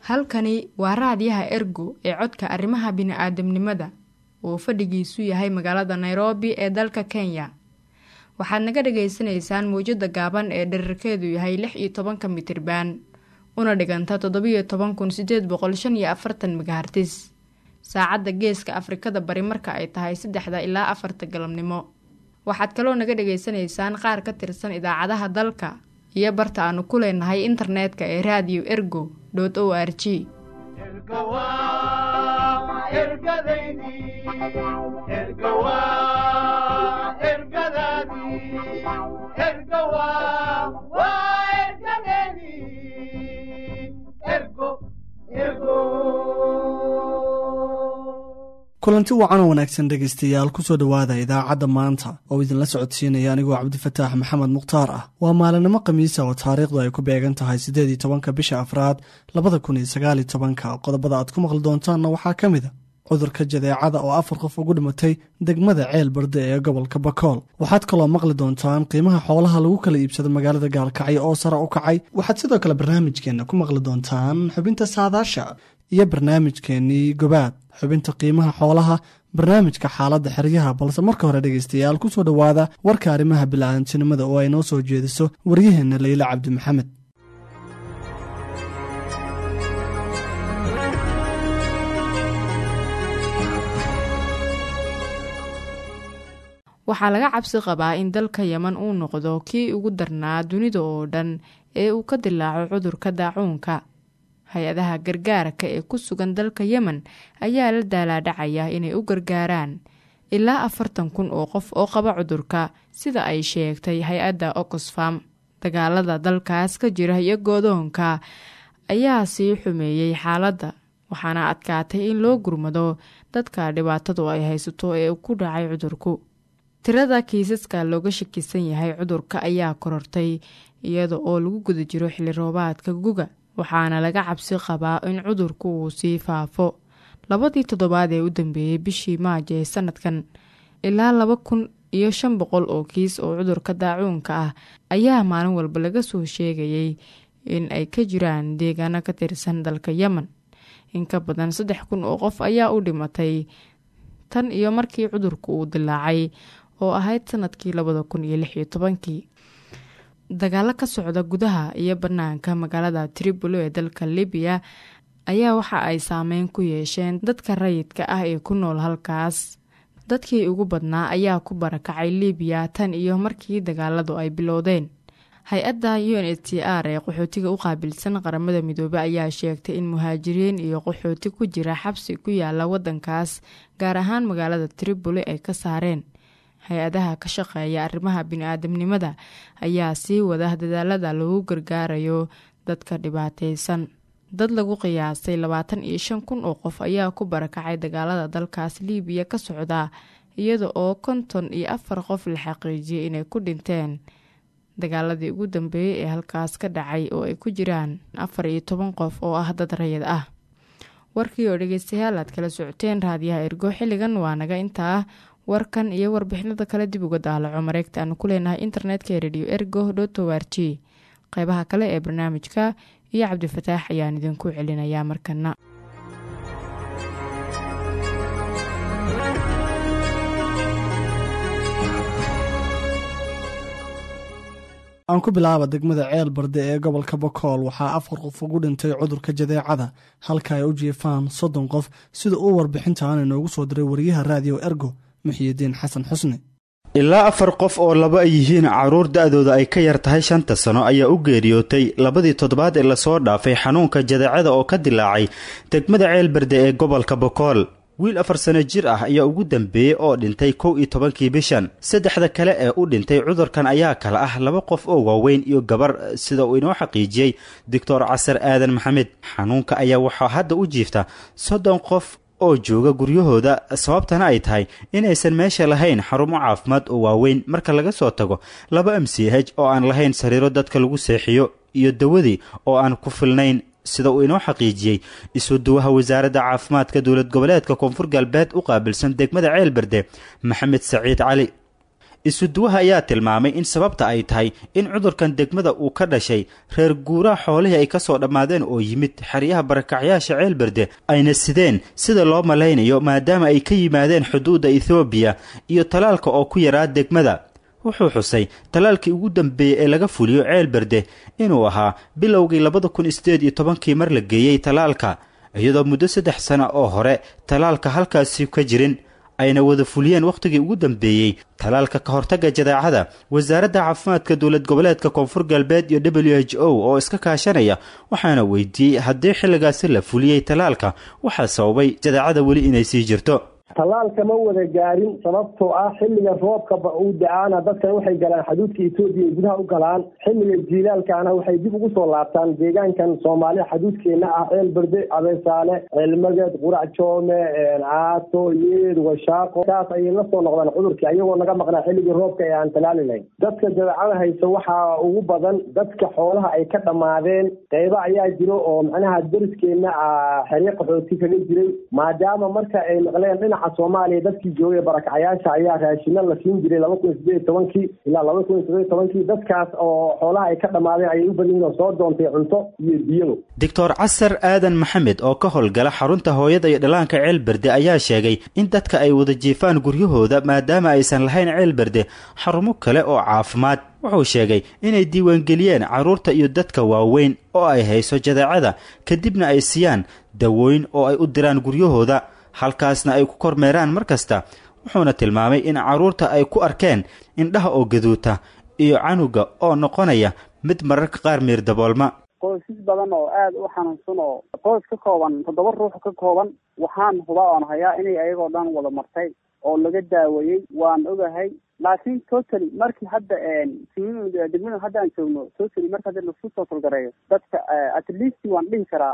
halkani waa raadiyaha ergo ee codka arrimaha bini'aadamnimada uu fadhigiisu yahay magaalada nairobi ee dalka kenya waxaad naga dhagaysanaysaan mawjadda gaaban ee dherarkeedu yahay lix iyo tobanka mitriban una dhiganta toddobiyo toban kun sideed boqol shan iyo afartan megahartis saacadda geeska afrikada bari marka ay tahay saddexda ilaa afarta galabnimo waxaad kaloo naga dhagaysanaysaan qaar ka tirsan idaacadaha dalka iyo barta aanu ku leenahay internetka ee raadiyo ergo o r g kulanti wacan oo wanaagsan dhegaystayaal kusoo dhowaada idaacadda maanta oo idinla socodsiinaya anigoo cabdifataax maxamed mukhtaar ah waa maalinimo khamiisa oo taariikhdu ay ku beegan tahay siddeed iyo tobanka bisha afraad labada kun iyo sagaal iyo tobanka qodobada aad ku maqli doontaanna waxaa ka mid a cudurka jadeecada oo afar qof ugu dhimatay degmada ceel barde ee gobolka bakool waxaad kaloo maqli doontaan qiimaha xoolaha lagu kala iibsado magaalada gaalkacyo oo sare u kacay waxaad sidoo kale barnaamijkeenna ku maqli doontaan xubinta saadaasha iyo barnaamijkeennii gobaad xubinta qiimaha xoolaha barnaamijka xaaladda xeryaha balse marka hore dhegaystayaal kusoo dhowaada warka arrimaha bilaadantinimada oo ay noo soo jeediso waryaheenna leyle cabdi maxamed waxaa laga cabsi qabaa in dalka yeman uu noqdo kii ugu darnaa dunida oo dhan ee uu ka dilaaco cudurka daacuunka hay-adaha gargaarka ee ku sugan dalka yemen ayaa la daalaadhacaya inay u gargaaraan ilaa afartan kun oo qof oo qaba cudurka sida ay sheegtay hay-adda oxfam dagaalada dalkaas ka jira iyo goodoonka ayaa sii xumeeyey xaaladda waxaana adkaatay in loo gurmado dadka dhibaatadu ay haysato ee ku dhacay cudurku tirada kiisaska looga shakisan yahay cudurka ayaa korortay iyada oo lagu guda jiro xilli roobaadka guga waxaana laga cabsi qabaa in cudurku uu sii faafo labadii toddobaad ee u dambeeyey bishii maaj ee sanadkan ilaa laba kun iyo shan boqol oo kiis oo cudurka daacuunka ah ayaa maalin walba laga soo sheegayay in ay ka jiraan deegaano ka tirsan dalka yemen in ka badan saddex kun oo qof ayaa u dhimatay tan iyo markii cudurku uu dilaacay oo ahayd sanadkii labada kun iyo lix iyo tobankii dagaalo ka socda gudaha iyo banaanka magaalada tripoli ee dalka libiya ayaa waxa ay saameyn ku yeesheen dadka rayidka ah ee ku nool halkaas dadkii ugu badnaa ayaa ku barakacay libiya tan iyo markii dagaaladu ay bilowdeen hay-adda u n h t r ee qaxootiga u qaabilsan qaramada midoobey ayaa sheegtay in muhaajiriin iyo qaxooti ku jira xabsi ku yaala wadankaas gaar ahaan magaalada tripoli ay ka saareen hay-adaha ka shaqeeya arrimaha bini-aadamnimada ayaa sii wada dadaalada lagu gargaarayo dadka dhibaateysan dad lagu qiyaasay labaatan iyo shan kun oo qof ayaa ku barakacay dagaalada dalkaas liibiya ka socda iyada oo konton iyo afar qof la xaqiijiyay inay ku dhinteen dagaaladii ugu dambeeyey ee halkaas ka dhacay oo ay ku jiraan afar iyo toban qof oo ah dad rayid ah warkii oo dhegeystayaal aad kala socoteen raadiyaha ergo xilligan waa naga intaa warkan iyo warbixinada kale dib uga daalaco mareegta aanu ku leenahay internetka ee radio ergo doto r g qeybaha kale ee barnaamijka iyo cabdifataax ayaan idinku celinayaa markana aan ku bilaaba degmada ceel barde ee gobolka bakool waxaa afar qof ugu dhintay cudurka jadeecada halka ay u jiifaan soddon qof sida uu warbixintaan inoogu soo diray wariyaha raadiyo ergo muxiyidiin xasan xusni ilaa afar qof oo laba ay yihiin carruur da-dooda ay ka yar tahay shanta sano ayaa u geeriyootay labadii toddobaad ee lasoo dhaafay xanuunka jadeecada oo ka dilaacay degmada ceelberde ee gobolka bokool wiil afar sano jir ah ayaa ugu dambeeyey oo dhintay kow iyo tobankii bishan saddexda kale ee u dhintay cudurkan ayaa kala ah laba qof oo waaweyn iyo gabar sida uu inoo xaqiijiyey doctor casar aadan maxamed xanuunka ayaa waxaa hadda u jiifta soddon qof oo jooga guryahooda sababtana ay tahay inaysan meesha lahayn xarumo caafimaad oo waaweyn marka laga soo tago laba m c h oo aan lahayn sariiro dadka lagu seexiyo iyo dawadii oo aan ku filnayn sida uu inoo xaqiijiyey isuduwaha wasaaradda caafimaadka dowlad goboleedka koonfur galbeed u qaabilsan degmada ceelberde maxamed saciid cali isuduwaha ayaa tilmaamay in sababta ay tahay in cudurkan degmada uu ka dhashay reer guuraha xoolihii ay ka soo dhammaadeen oo yimid xeryaha barakacyaasha ceelberde ayna sideen sida loo malaynayo maadaama ay ka yimaadeen xuduudda ethoobiya iyo talaalka oo ku yaraa degmada wuxuu xusay talaalkii ugu dambeeyey ee laga fuliyo ceelberde inuu ahaa bilowgii labada kun sideed iyo tobankii mar la geeyey talaalka iyadoo muddo saddex sana oo hore talaalka halkaasi ka jirin ayna wada fuliyeen wakhtigii ugu dambeeyey talaalka ka hortagga jadeecada wasaaradda caafimaadka dowlad goboleedka koonfur galbeed iyo w h o oo iska kaashanaya waxaana weydiiyey haddii xilligaasi la fuliyey talaalka waxaa sababay jadeecada weli inay sii jirto tallaalka ma wada gaarin sababtoo ah xilliga roobkaba uu da-aana dadkan waxay galaan xuduudka etoobiya ay gudaha u galaan xilliga jiilaalkaana waxay dib ugu soo laabtaan deegaankan soomaaliya xuduudkeena ah ceel berde abeesaale ceelmageed qurac joome caato yeed washaaqo saas ayay la soo noqdaan cudurkii ayagoo naga maqnaa xilligii roobka ee aan talaali lahayn dadka jadacada haysa waxaa ugu badan dadka xoolaha ay ka dhammaadeen qeybo ayaa jiro oo macnaha deriskeena xeryo qaxooti kaga jiray maadaama marka ay maqleen dhinaca soomaaliya dadkii joogay barakacyaasha ayaa raashina la siin jiray laba kun iyo sideed iyo tobankii ilaa laba kun iyo sideed iyo tobankii dadkaas oo xoolaha ay ka dhammaadeen ayay u badan yihin oo soo doontay cunto iyo biyo doctor casar aadan maxamed oo ka howlgala xarunta hooyada iyo dhallaanka ceelberde ayaa sheegay in dadka ay wada jiifaan guryahooda maadaama aysan lahayn ceelberde xarumo kale oo caafimaad wuxuu sheegay inay diiwaangeliyeen carruurta iyo dadka waaweyn oo ay hayso jadeecada kadibna ay siiyaan dawooyin oo ay u diraan guryahooda halkaasna ay ku kormeeraan mar kasta wuxuuna tilmaamay in carruurta ay ku arkeen indhaha oo gaduuta iyo canuga oo noqonaya mid mararka qaar miir daboolma qoysas badan oo aada u xanuunsan oo qoys ka kooban toddoba ruux ka kooban waxaan hubaa oon hayaa inay ayagoo dhan wada martay oo laga daaweeyey waan ogahay laakiin totally markii hadda degmada hadda aan joogno totally marka hadda lasu total gareeyo dadka at least waan dhihi karaa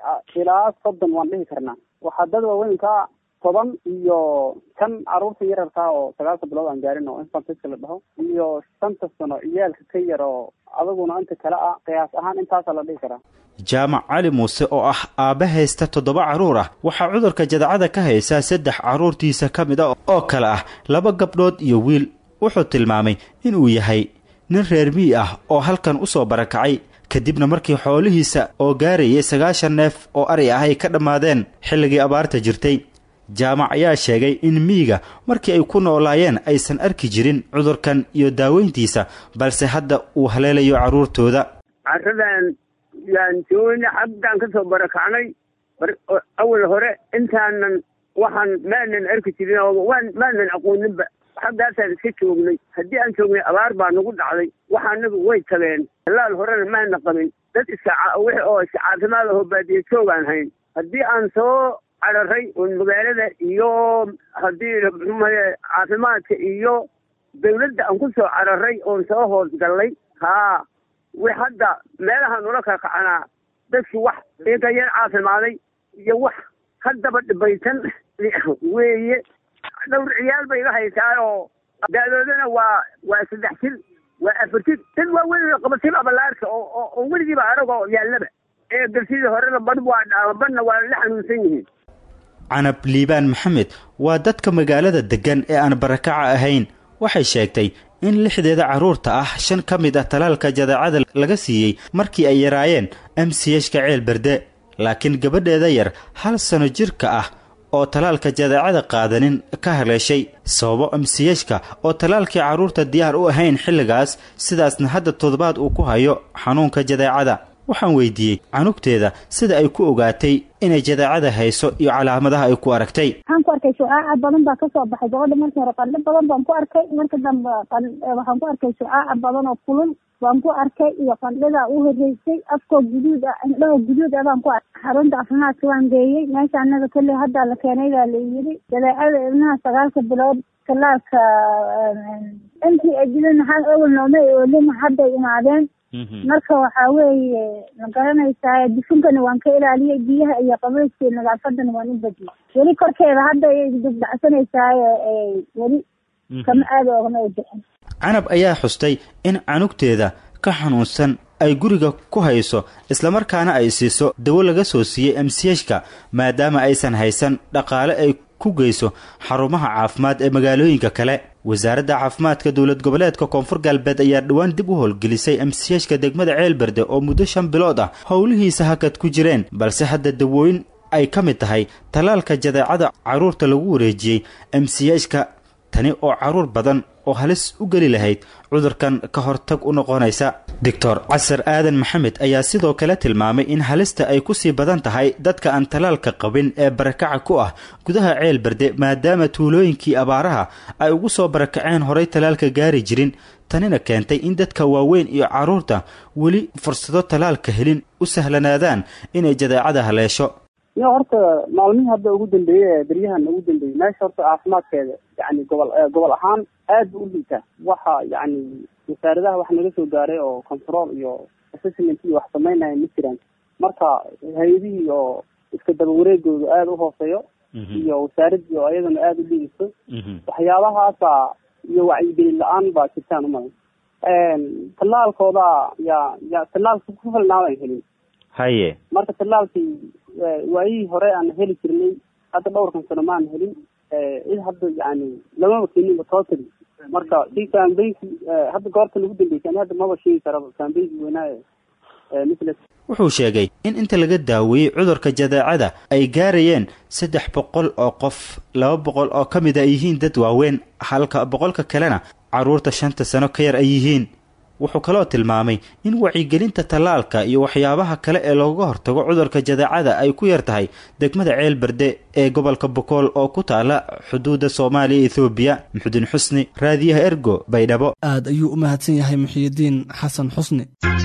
ilaa soddon waan dhihi karnaa waxaa dad waaweynka toban iyo kan caruurta yararkaa oo sagaalka bilood aan gaarin oo infantiska la dhaho iyo shanta sano ciyaalka ka yar oo adaguna inta kale ah qiyaas ahaan intaasa la dhihi karaa jaamac cali muuse oo ah aabbe haysta toddoba carruur ah waxaa cudurka jadacada ka haysaa saddex carruurtiisa ka mid a oo kale ah laba gabdhood iyo wiil wuxuu tilmaamay inuu yahay nin reer mii ah oo halkan u soo barakacay kadibna markii xoolihiisa oo gaarayay sagaashan neef oo ari ah ay ka dhammaadeen xilligii abaarta jirtay jaamac ayaa sheegay in miyiga markii ay ku noolaayeen aysan arki jirin cudurkan iyo daaweyntiisa balse hadda uu haleelayo carruurtooda caradan yaan joogna xaggaan ka soo barakacnay awal hore intaanan waxaan maanan arki jirin oo waan maanan aqooninba xaggaasaan iska joognay haddii aan joognay abaar baa nagu dhacday waxaanagu way tageen halaal horena maana qabin dad iska wixii oo iska caafimaad ahoo baadiye joog aan hayn haddii aan soo cararay oon magaalada iyo haddii muxuumaye caafimaadka iyo dawladda aan ku soo cararay oon soo hoosgallay haa wi hadda meelahaan ula kakacanaa dadkii wax iga yar caafimaaday iyo wax haddaba dhibaysan weeye dhowr ciyaal bay iga haysaa oo da-doodana waa waa saddex jir waa afar jir dad waa weli qabatin abalaarka oo oo weligiiba aragoo yaallaba ee galsidii horena badh waa dhaama badhna waa la xanuunsan yihiin canab liibaan maxamed waa dadka magaalada deggan ee aan barakaca ahayn waxay sheegtay in lixdeeda carruurta ah shan ka mid ah talaalka jadeecada laga siiyey markii ay yaraayeen m c h ka ceel berde laakiin gabadheeda yar hal sano jirka ah oo talaalka jadeecada qaadanin ka haleeshay sababo msiyashka oo talaalkii carruurta diyaar u ahayn xilligaas sidaasna hadda toddobaad uu ku hayo xanuunka jadeecada waxaan weydiiyey canugteeda sida ay ku ogaatay inay jadeecada hayso iyo calaamadaha ay ku aragtay waxaan ku arkay shucaaca badan baa kasoo baxay gabadha markii hore qandho badan baan ku arkay marka dambe waxaan ku arkay shucaaca badan oo kulul baan ku arkay iyo qandhada u horeysay afkoo guduud ah indhaho guduud ah baan ku arkay xarunta caafimaadka waan geeyey meesha anaga kolley haddaa la keenay baa la yidhi jadeecada ilmaha sagaalka bilood talaalka intii ay jirin hal awel nooma oolin hadday imaadeen marka waxaa weeye ma garanaysaa dufunkana waan ka ilaaliyey biyaha iyo qabayskii nadaafadana waan u badiyey weli korkeeda hadda dugdhacsanaysaay weli kama aada ogama ay bixin canab ayaa xustay in canugteeda ka xanuunsan ay guriga ku hayso islamarkaana ay siiso dawo laga soo siiyey msiyashka maadaama aysan haysan dhaqaale ay ku geyso xarumaha caafimaad ee magaalooyinka kale wasaaradda caafimaadka dowlad goboleedka koonfur galbeed ayaa dhowaan dib u howlgelisay emsiyashka degmada ceelberde oo muddo shan bilood ah howlihiisa hakad ku jireen balse hadda dawooyin ay ka mid tahay tallaalka jadeecada carruurta lagu wareejiyey emsiyashka tani oo carruur badan oo halis u geli lahayd cudurkan ka hortag u noqonaysa doctor casar aadan maxamed ayaa sidoo kale tilmaamay in halista ay kusii badan tahay dadka aan talaalka qabin ee barakaca ku ah gudaha ceelberde maadaama tuulooyinkii abaaraha ay ugu soo barakaceen horay talaalka gaari jirin tanina keentay in dadka waaweyn iyo carruurta weli fursado talaalka helin u sahlanaadaan inay jadeecada haleesho iyo horta maalmihii hadda ugu dambeeyey ee beryahan ugu dambeeyey meesha horta caafimaadkeeda yani gobol gobol ahaan aad bu u liita waxa yani wasaaradaha wax naga soo gaaray oo control iyo assessment iyo wax sameynaya ma jiraan marka hay-adihii oo iska daba wareegooda aada u hooseeyo iyo wasaaradii oo ayadana aada u liidato waxyaabahaasa iyo wacyigelin la-aan baa jirtaan umala tallaalkooda yaa ya tallaalka ku filnaadan helin haye marka tallaalkii waayihii hore aan heli jirnay hadda dhowrkan sano maan helin id hadda yani lamaba keeninba totally marka si kambaynkii hadda goorta lagu dambeysay ani hadda maba sheegi karaba kambaynkii weynaaye misle wuxuu sheegay in inta laga daaweeyey cudurka jadeecada ay gaarayeen saddex boqol oo qof laba boqol oo ka mid a yihiin dad waaweyn halka boqolka kalena carruurta shanta sano ka yar ay yihiin wuxuu kaloo tilmaamay in wacyigelinta tallaalka iyo waxyaabaha kale ee looga hortago cudurka jadeecada ay ku yar tahay degmada ceelberde ee gobolka bokool oo ku taala xuduudda soomaaliya ethoobiya muxudin xusni raadiyaha ergo baydhabo aad ayuu u mahadsan yahay muxiyidiin xasan xusni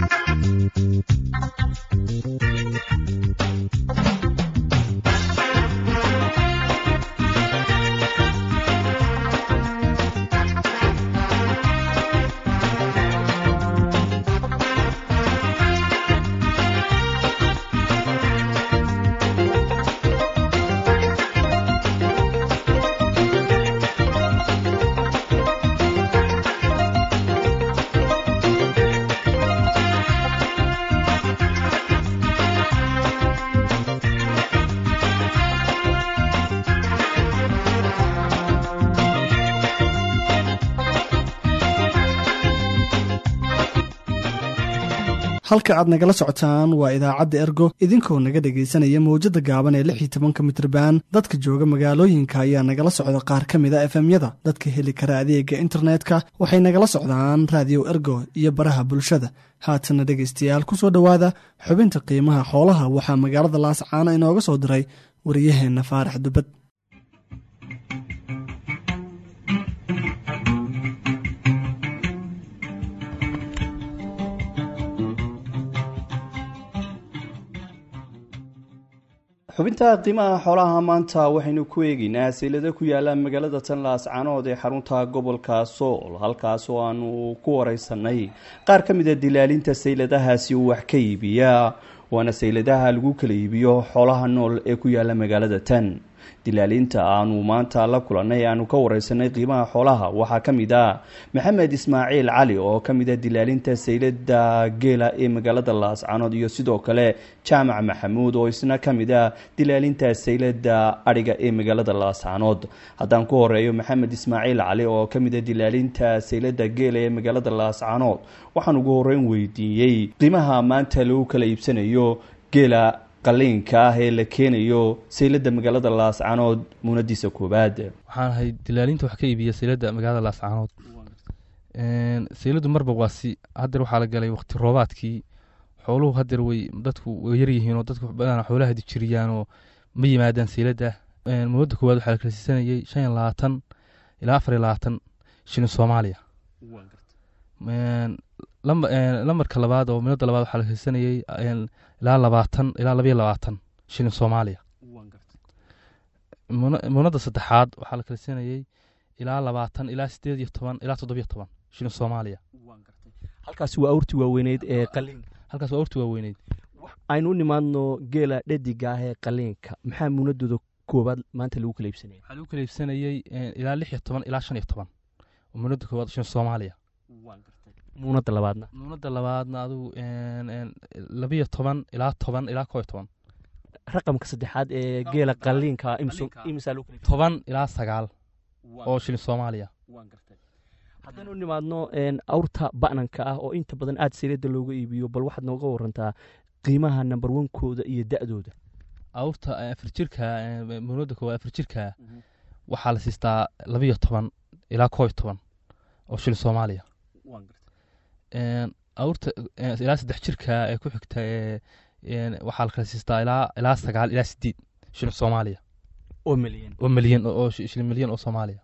halka aad nagala socotaan waa idaacadda ergo idinkoo naga dhegaysanaya mawjadda gaaban ee lix iyo tobanka mitrban dadka jooga magaalooyinka ayaa nagala socda qaar ka mid a efemyada dadka heli kara adeega internetka waxay nagala socdaan raadiyo ergo iyo baraha bulshada haatana dhegaystayaal ku soo dhowaada xubinta qiimaha xoolaha waxaa magaalada laascaana inooga soo diray wariyaheenna faarax dubad xubinta qiimaha xoolaha maanta waxaynu ku eegeynaa seylada ku yaala magaalada tanlaas caanood ee xarunta gobolka sool halkaas oo aanu ku wareysanay qaar ka mid a dilaalinta sayladahaasi uu wax ka iibiya waana sayladaha lagu kala iibiyo xoolaha nool ee ku yaala magaalada tan dilaalinta aanu maanta la kulanay aanu ka wareysanay qiimaha xoolaha waxaa ka mid ah maxamed ismaaciil cali oo ka mid a dilaalinta saylada geela ee magaalada laascaanood iyo sidoo kale jaamac maxamuud oo isna ka mid ah dilaalinta saylada adhiga ee magaalada laascaanood haddaan ku horeeyo maxamed ismaaciil cali oo ka mid a dilaalinta saylada geela ee magaalada laascaanood waxaan ugu horeyn weydiiyey qiimaha maanta lagu kala iibsanayo geela qaliinka ah ee la keenayo saylada magaalada laascaanood muunadiisa koobaad waxaan ahay dilaalinta wax ka iibiya saylada magaalada laascaanood sayladu marba waa si hadeer waxaa la galay waqti roobaadkii xooluhu hadeer way dadku way yaryihiin oo dadku badanaa xoolaha dijiriyaan oo ma yimaadaan saylada muunada koowaad waxaa la kala siisanayay shan iyo labaatan ilaa afar iyo labaatan shilin soomaaliya lambarka labaad oo minada labaad waxaa la siisanayay ilaa labaatan ilaa labayo labaatan shilin soomaaliya muunada saddexaad waxaa la kala siinayay ilaa labaatan ilaa sideed iyo toban ilaa toddobiyo toban shilin soomaaliya halkaasi waa awrtii waaweyneyd ee qaliinka halkaas waa awrtii waaweyneyd aynu u nimaadno geela dhadiga ah ee qaliinka maxaa muunadooda koobaad maanta lagu kala iibsanaya waxaa lagu kala iibsanayay ilaa lix iyo toban ilaa shan iyo toban muunada koobaad shilin soomaaliya muunada labaadna muunada labaadna adigu labiyo toban ilaa toban ilaa koo iyo toban raqamka saddexaad ee geela qaliinka imisaa loo kala toban ilaa sagaal oo shilin soomaaliya haddaynu u nimaadno awrta ba'nanka ah oo inta badan aad seelada looga iibiyo bal waxaad nooga warantaa qiimaha namber wankooda iyo da'dooda awrta afar jirka muunada koowaad afar jirka waxaa la siistaa labiyo toban ilaa koo iyo toban oo shilin soomaaliya awrta ilaa saddex jirka ee ku xigta waxaa la kala siistaa ilaa ilaa sagaal ilaa sideed shilin soomaaliya oo milyan oo milyan oo shilin milyan oo soomaaliya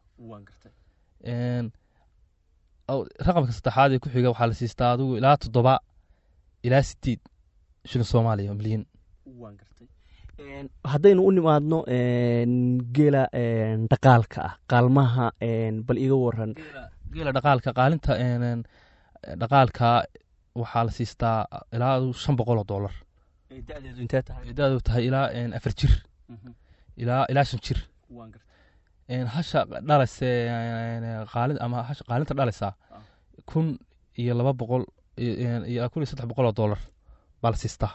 raqamka saddexaad ee ku xiga waxaa la siistaa adigu ilaa toddoba ilaa sideed shilin soomaaliya milyan haddaynu u nimaadno geela dhaqaalka ah qaalmaha bal iga waran geela dhaqaalka qaalinta dhaqaalka waxaa la siistaa ilaa shan boqol oo dollar dadeedu intee tahay daadu tahay ilaa afar jir ilaa ilaa shan jir hasha dhalase qaalin ama hasha qaalinta dhalasa kun iyo laba boqol iyo kun iyo saddex boqol oo dollar baa la siistaa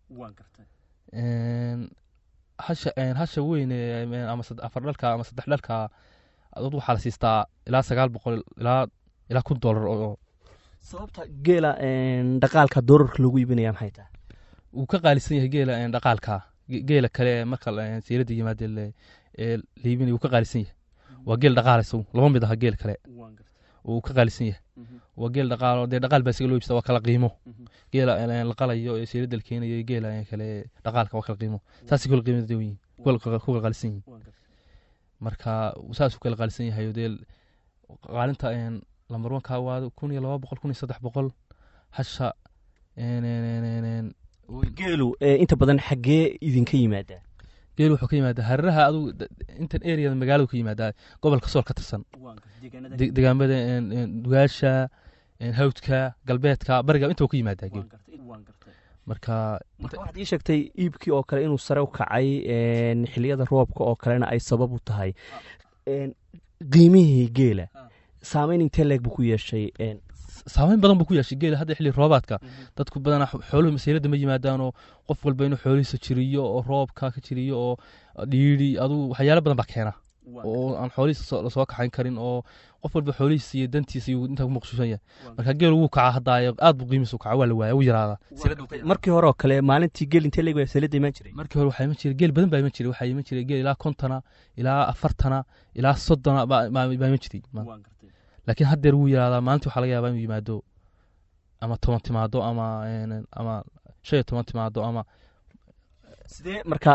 hasha hasha weyn ama afar dhalka ama saddex dhalka dad waxaa la siistaa ilaa sagaal boqol ilaa ilaa kun dollar oo sababta geela dhaqaalka doolarka loogu iibinaya maxay tahay wuu ka qaalisan yahay geela dhaqaalka geela kale marka siirada yimaade liibinay wuu ka qaalisan yahay waa geel dhaqaalaysa laba mid aha geel kale wuu ka qaalisan yahay waa geel dhaqaalo dee dhaqaal baa isaga loo iibsada waa kala qiimo geela la qalayo ee siirada la keenayo geela kale dhaqaalka waa kala qiimo saasay kula qiimada weyiin ku kala qaalisan yihin marka saasuu kala qaalisan yahay dee qaalinta lambar wanka waa kun iyo laba boqol kun iyo saddex boqol hasha geelu inta badan xaggee idinka yimaadaa geelu wuxuu ka yimaadaa hareeraha adugu intan areada magaaladu ka yimaadaa gobolka sool ka tirsan degaamada dugaasha hawdka galbeedka bariga inta ka yimaadaa geelu marka waxaad ii sheegtay iibkii oo kale inuu sare u kacay xiliyada roobka oo kalena ay sabab u tahay qiimihii geela saameyn intee leeg buu ku yeeshay saameyn badan buu ku yeeshay geela hadda xilli roobaadka dadku badanaa xooluhu masiirada ma yimaadaanoo qof walba inuu xoolihiisa jiriyo oo roobka ka jiriyo oo dhiiri aduu waxyaalo badan baa keena oo aan xoolihiisa lasoo kaxayn karin oo qof walba xoolihiisa iyo dantiisa iyo intaa ku maqsuusan yahay marka geelu wuu kacaa haddaayo aad buu qiimiisa u kaca waa la waaya wuu yaraadaa markii hore oo kale maalintii geel intee leeg salada imaan jiray markii hore waxaa iman jiray geel badan baa iman jiray waxaa iman jiray geel ilaa kontona ilaa afartana ilaa soddona baa iman jiray laakiin haddeer wuu yaraadaa maalintii waxaa laga yaabaa inuu yimaado ama toban timaado ama ama shan iyo toban timaado ama sidee marka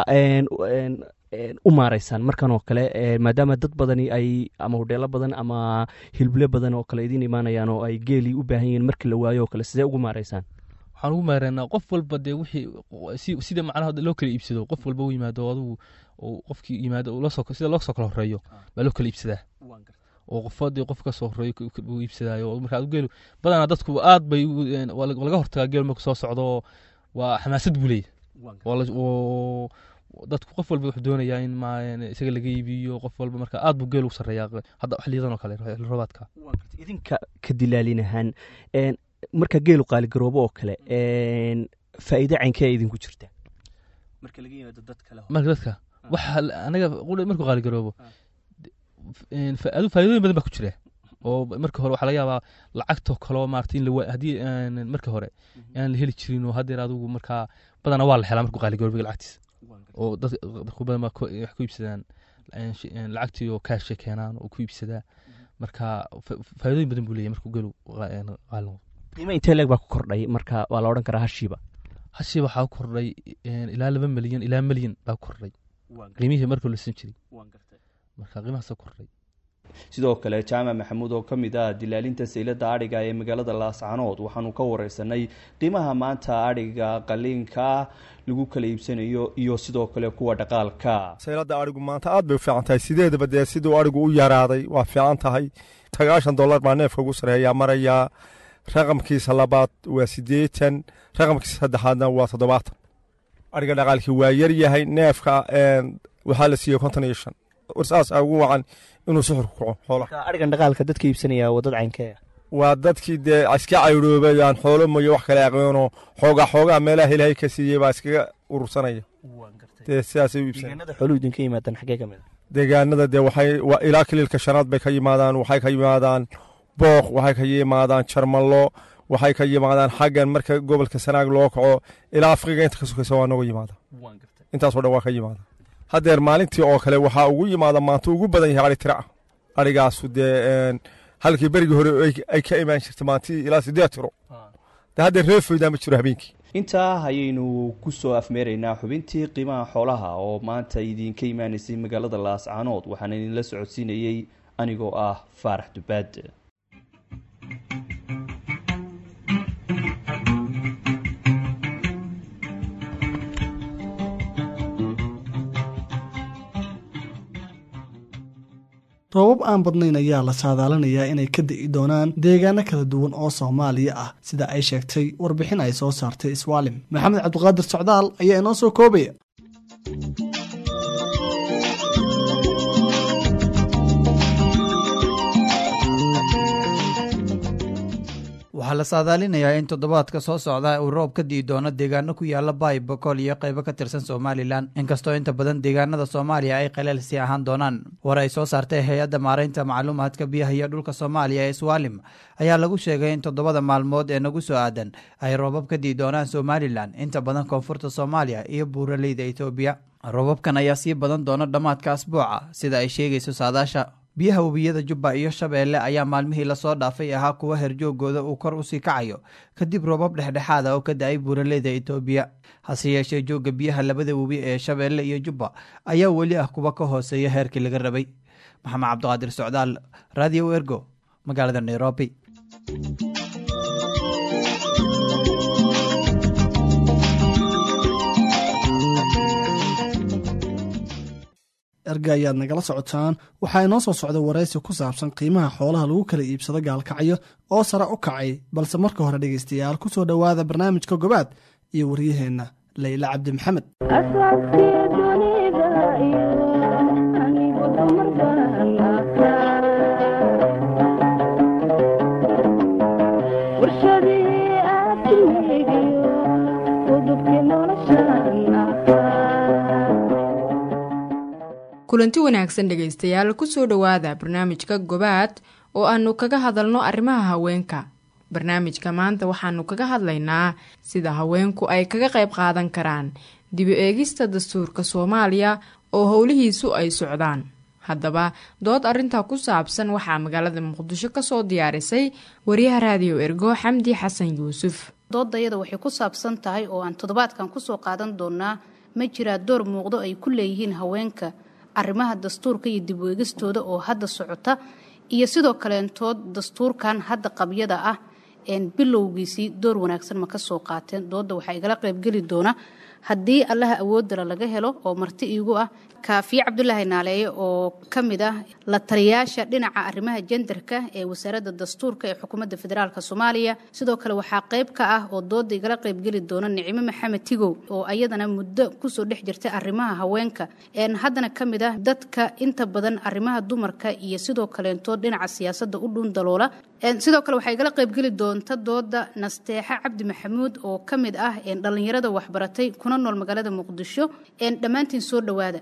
u maaraysaan markan oo kale maadaama dad badani ay ama hodheelo badan ama hilbile badan oo kale idiin imaanayaan oo ay geelii u baahan yihiin markii la waayo oo kale sidee ugu maaraysaan waxaan ugu maareynaa qof walba dee wixii sida macnaha loo kala iibsado qof walba u yimaado adigu qofkii yimaado sida loo soo kala horeeyo baa loo kala iibsadaa oo qofadii qof ka soo horeeyo uu iibsadaayo marka geelu badanaa dadku aad bay laga hortagaa geelu marku soo socdo waa xamaasad buu leeyahy dadku qof walba wuxuu doonayaa in ma isaga laga iibiyo qof walba marka aad buu geelu u sarreeyaa hadda xiliyadan oo kale xilli roobaadka idinka ka dilaalin ahaan marka geelu qaaligaroobo oo kale faa'iide caynkee idinku jirta marka laga yimaado dad kale marka dadka waxa anaga markuu qaaligaroobo adu faa'iidooyin badan baa ku jira oo marka hore waxaa laga yaabaa lacagtoo kaloo maarata in haddii marka hore aan la heli jirin oo haddeer adigu markaa badanaa waa la helaa markuu qaaligaroobiga lacagtiisa oo dadku badan baa wax ku iibsadaan lacagtii oo kaasha keenaan oo ku iibsadaa marka faa'iidooyin badan buu leeyahay markuu gelu qaali qiimo intee leeg baa ku kordhay marka waa la odhan karaa hashiiba hashiiba waxaa ku kordhay ilaa laba milyan ilaa milyan baa ku kordhay qiimihii markuu la siin jiray marka qiimahaasa kordhay sidoo kale jaamac maxamuud oo ka mid ah dilaalinta saylada adhiga ee magaalada laascanood waxaanu ka wareysanay qiimaha maanta adhiga qaliinka lagu kala iibsanayo iyo sidoo kale kuwa dhaqaalka saylada adhigu maanta aad bay u fiican tahay sideedaba dee siduu adhigu u yaraaday waa fiican tahay sagaashan dollar baa neefka ugu sareeyaa marayaa raqamkiisa labaad waa siddeetan raqamkiisa saddexaadna waa toddobaatan adhiga dhaqaalkii waa yar yahay neefka waxaa la siiyey konton iyo shan warsaas ugu wacan inuu suxur ku kaco xoolaha adhigan dhaqaalka dadka iibsanaya waa dad caynkee waa dadkii dee iska cayroobay aan xoolo mooye wax kale aqoonoo xoogaa xoogaa meelaha ilaahay ka siiyey baa iskaga urursanaya dee sidaasay u iibsadeen deegaanada xooluhu idinka yimaadaan xaggee ka mid a deegaanada dee waxay waa ilaa kaliilka shanaad bay ka yimaadaan waxay ka yimaadaan booq waxay ka yimaadaan jarmallo waxay ka yimaadaan xaggan marka gobolka sanaag loo kaco ilaa afriga inta ka sokaysa waa nooga yimaada intaasoo dhan waa ka yimaada haddeer maalintii oo kale waxaa ugu yimaada maanta ugu badan yahay ari tira ah arigaasu dee halkii berigii hore ay ka imaan jirtay maantii ilaa sideed tiro de haddeer reefoydaa ma jiro habeenkii intaa ayaynu ku soo afmeeraynaa xubintii qiimaha xoolaha oo maanta idinka imaanaysay magaalada laascaanood waxaana idinla socodsiinayey anigoo ah faarax dubaad roobab aan badnayn ayaa la saadaalinayaa inay ka di'i doonaan deegaano kala duwan oo soomaaliya ah sida ay sheegtay warbixin ay soo saartay iswaalim maxamed cabdiqaadir socdaal ayaa inoo soo koobaya waxaa la saadaalinayaa in toddobaadka soo socda uu roob ka di'i doono deegaano ku yaala baay bokool iyo qaybo ka tirsan somalilan inkastoo inta badan deegaanada soomaaliya ay qaleel sii ahaan doonaan war ay soo saartay hay-adda maaraynta macluumaadka biyaha iyo dhulka soomaaliya ee swaalim ayaa lagu sheegay in toddobada maalmood ee nagu soo aadan ay roobab ka di'i doonaan somalilan inta badan koonfurta soomaaliya iyo buuraleyda etoobiya roobabkan ayaa sii badan doona dhammaadka asbuuca sida ay sheegayso saadaasha biyaha webiyada jubba iyo shabeelle ayaa maalmihii lasoo dhaafay ahaa kuwa herjoogooda uu kor usii kacayo kadib roobab dhexdhexaada oo ka da-ay buuraleyda etoobiya hase yeeshee joogga biyaha labada webi ee shabeelle iyo jubba ayaa weli ah kuwa ka hooseeya heerkii laga rabay maxamed cabdiqaadir socdaal radio ergo magaalada nairobi erga ayaad nagala socotaan waxaa inoo soo socda waraysi ku saabsan qiimaha xoolaha lagu kala iibsado gaalkacyo oo sare u kacay balse marka hore dhegaystayaal ku soo dhowaada barnaamijka gobaad iyo waryaheenna layla cabdi maxamed kulanti wanaagsan dhegaystayaal kusoo dhowaada barnaamijka gobaad oo aanu kaga hadalno arrimaha haweenka barnaamijka maanta waxaanu kaga hadlaynaa sida haweenku ay kaga qayb qaadan karaan dibu eegista dastuurka soomaaliya oo howlihiisu ay socdaan haddaba dood arrintaa ku saabsan waxaa magaalada muqdisho kasoo diyaarisay wariyaha raadiyo ergo xamdi xasan yuusuf doodayada waxay ku saabsan tahay oo aan toddobaadkan kusoo qaadan doonaa ma jiraa door muuqdo ay ku leeyihiin haweenka arrimaha dastuurka iyo dib weegistooda oo hadda socota iyo sidoo kaleentood dastuurkan hadda qabyada ah bilowgiisii door wanaagsan ma ka soo qaateen dooda waxaa igala qaybgeli doona haddii allaha awoodala laga helo oo marti iigu ah kaafiye cabdulaahi naaleeye oo ka mid ah la taliyaasha dhinaca arrimaha jendarka ee wasaaradda dastuurka ee xukuumadda federaalk soomaaliya sidoo kale waxaa qayb ka ah oo dooda igala qaybgeli doona nicimo maxamed tigow oo ayadana muddo kusoo dhex jirtay arrimaha haweenka haddana ka mid ah dadka inta badan arrimaha dumarka iyo sidoo kaleentood dhinaca siyaasadda u dhuun daloola sidoo kale waxaa igala qaybgeli doonta dooda nasteexa cabdi maxamuud oo ka mid ah dhallinyarada waxbaratay kuna nool magaalada muqdisho dhammaantiin soo dhowaada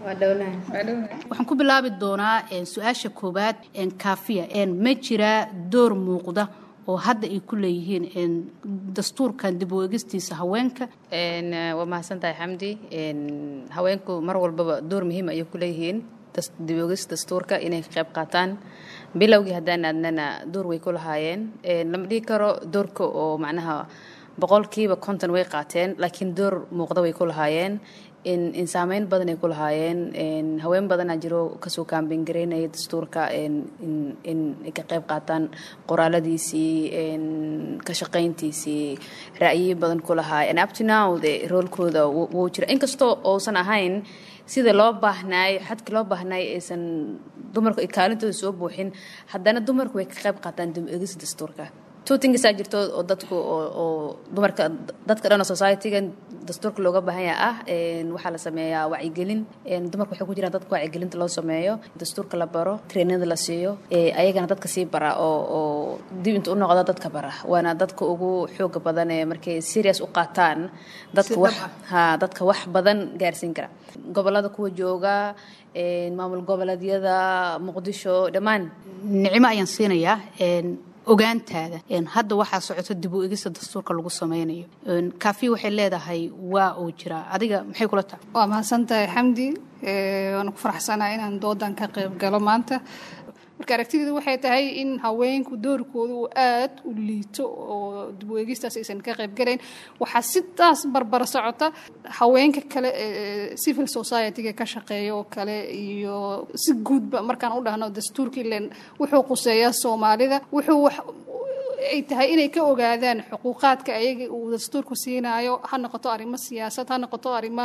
waxaan ku bilaabi doonaa su-aasha koowaad kaafiya ma jiraa door muuqda oo hadda ay ku leeyihiin dastuurkan dib u eegistiisa haweenka waa mahadsantahay xamdi haweenku mar walbaba door muhiim ayay ku leeyihiin dib u eegis dastuurka inay ka qayb qaataan bilowgii haddaan aadnana door way ku lahaayeen lama dhihi karo doorka oo macnaha boqolkiiba konton way qaateen laakiin door muuqda way ku lahaayeen in saameyn badan ay ku lahaayeen haween badanaa jiro kasoo kaambeyn garaynaya dastuurka in ay ka qayb qaataan qoraaladiisii ka shaqayntiisii ra'yiyo badan ku lahaayeen uptonow de roolkooda wuu jira inkastoo uusan ahayn sida loo baahnaay xadkii loo baahnaay aysan dumarku ay kaalintooda soo buuxin haddana dumarku way ka qayb qaataan dib eegis dastuurka tuutingisaa jirto oo dadku oo dumarka dadka dhan oo societyga dastuurka looga baahan yaha ah waxaa la sameeyaa wacyigelin dumarka waxay ku jiraan dadka wacyigelinta loo sameeyo dastuurka la baro treenada la siiyo ayagana dadka sii bara oo oo dib inta u noqda dadka bara waana dadka ugu xooga badan ee markay serious u qaataan dadka wax ha dadka wax badan gaarsiin kara gobolada kuwa jooga maamul goboleedyada muqdisho dhammaan nicimo ayaan siinayaa ogaantaada hadda waxaa socoto dib u egista dastuurka lagu sameynayo kaafiya waxay leedahay waa uu jiraa adiga maxay kula tahay waa mahadsantahay xamdi waana ku faraxsanahay inaan doodan ka qayb galo maanta marka aragtideedu waxay tahay in haweenku doorkooda uu aad u liito oo dib u eegistaas aysan ka qayb galayn waxaa sidaas barbara socota haweenka kale ee civil society-ga ka shaqeeya oo kale iyo si guudba markaan u dhahno dastuurka ilen wuxuu quseeyaa soomaalida wuxuu wax ay tahay inay ka ogaadaan xuquuqaadka ayaga uu dastuurku siinaayo ha noqoto arrimo siyaasad ha noqoto arrimo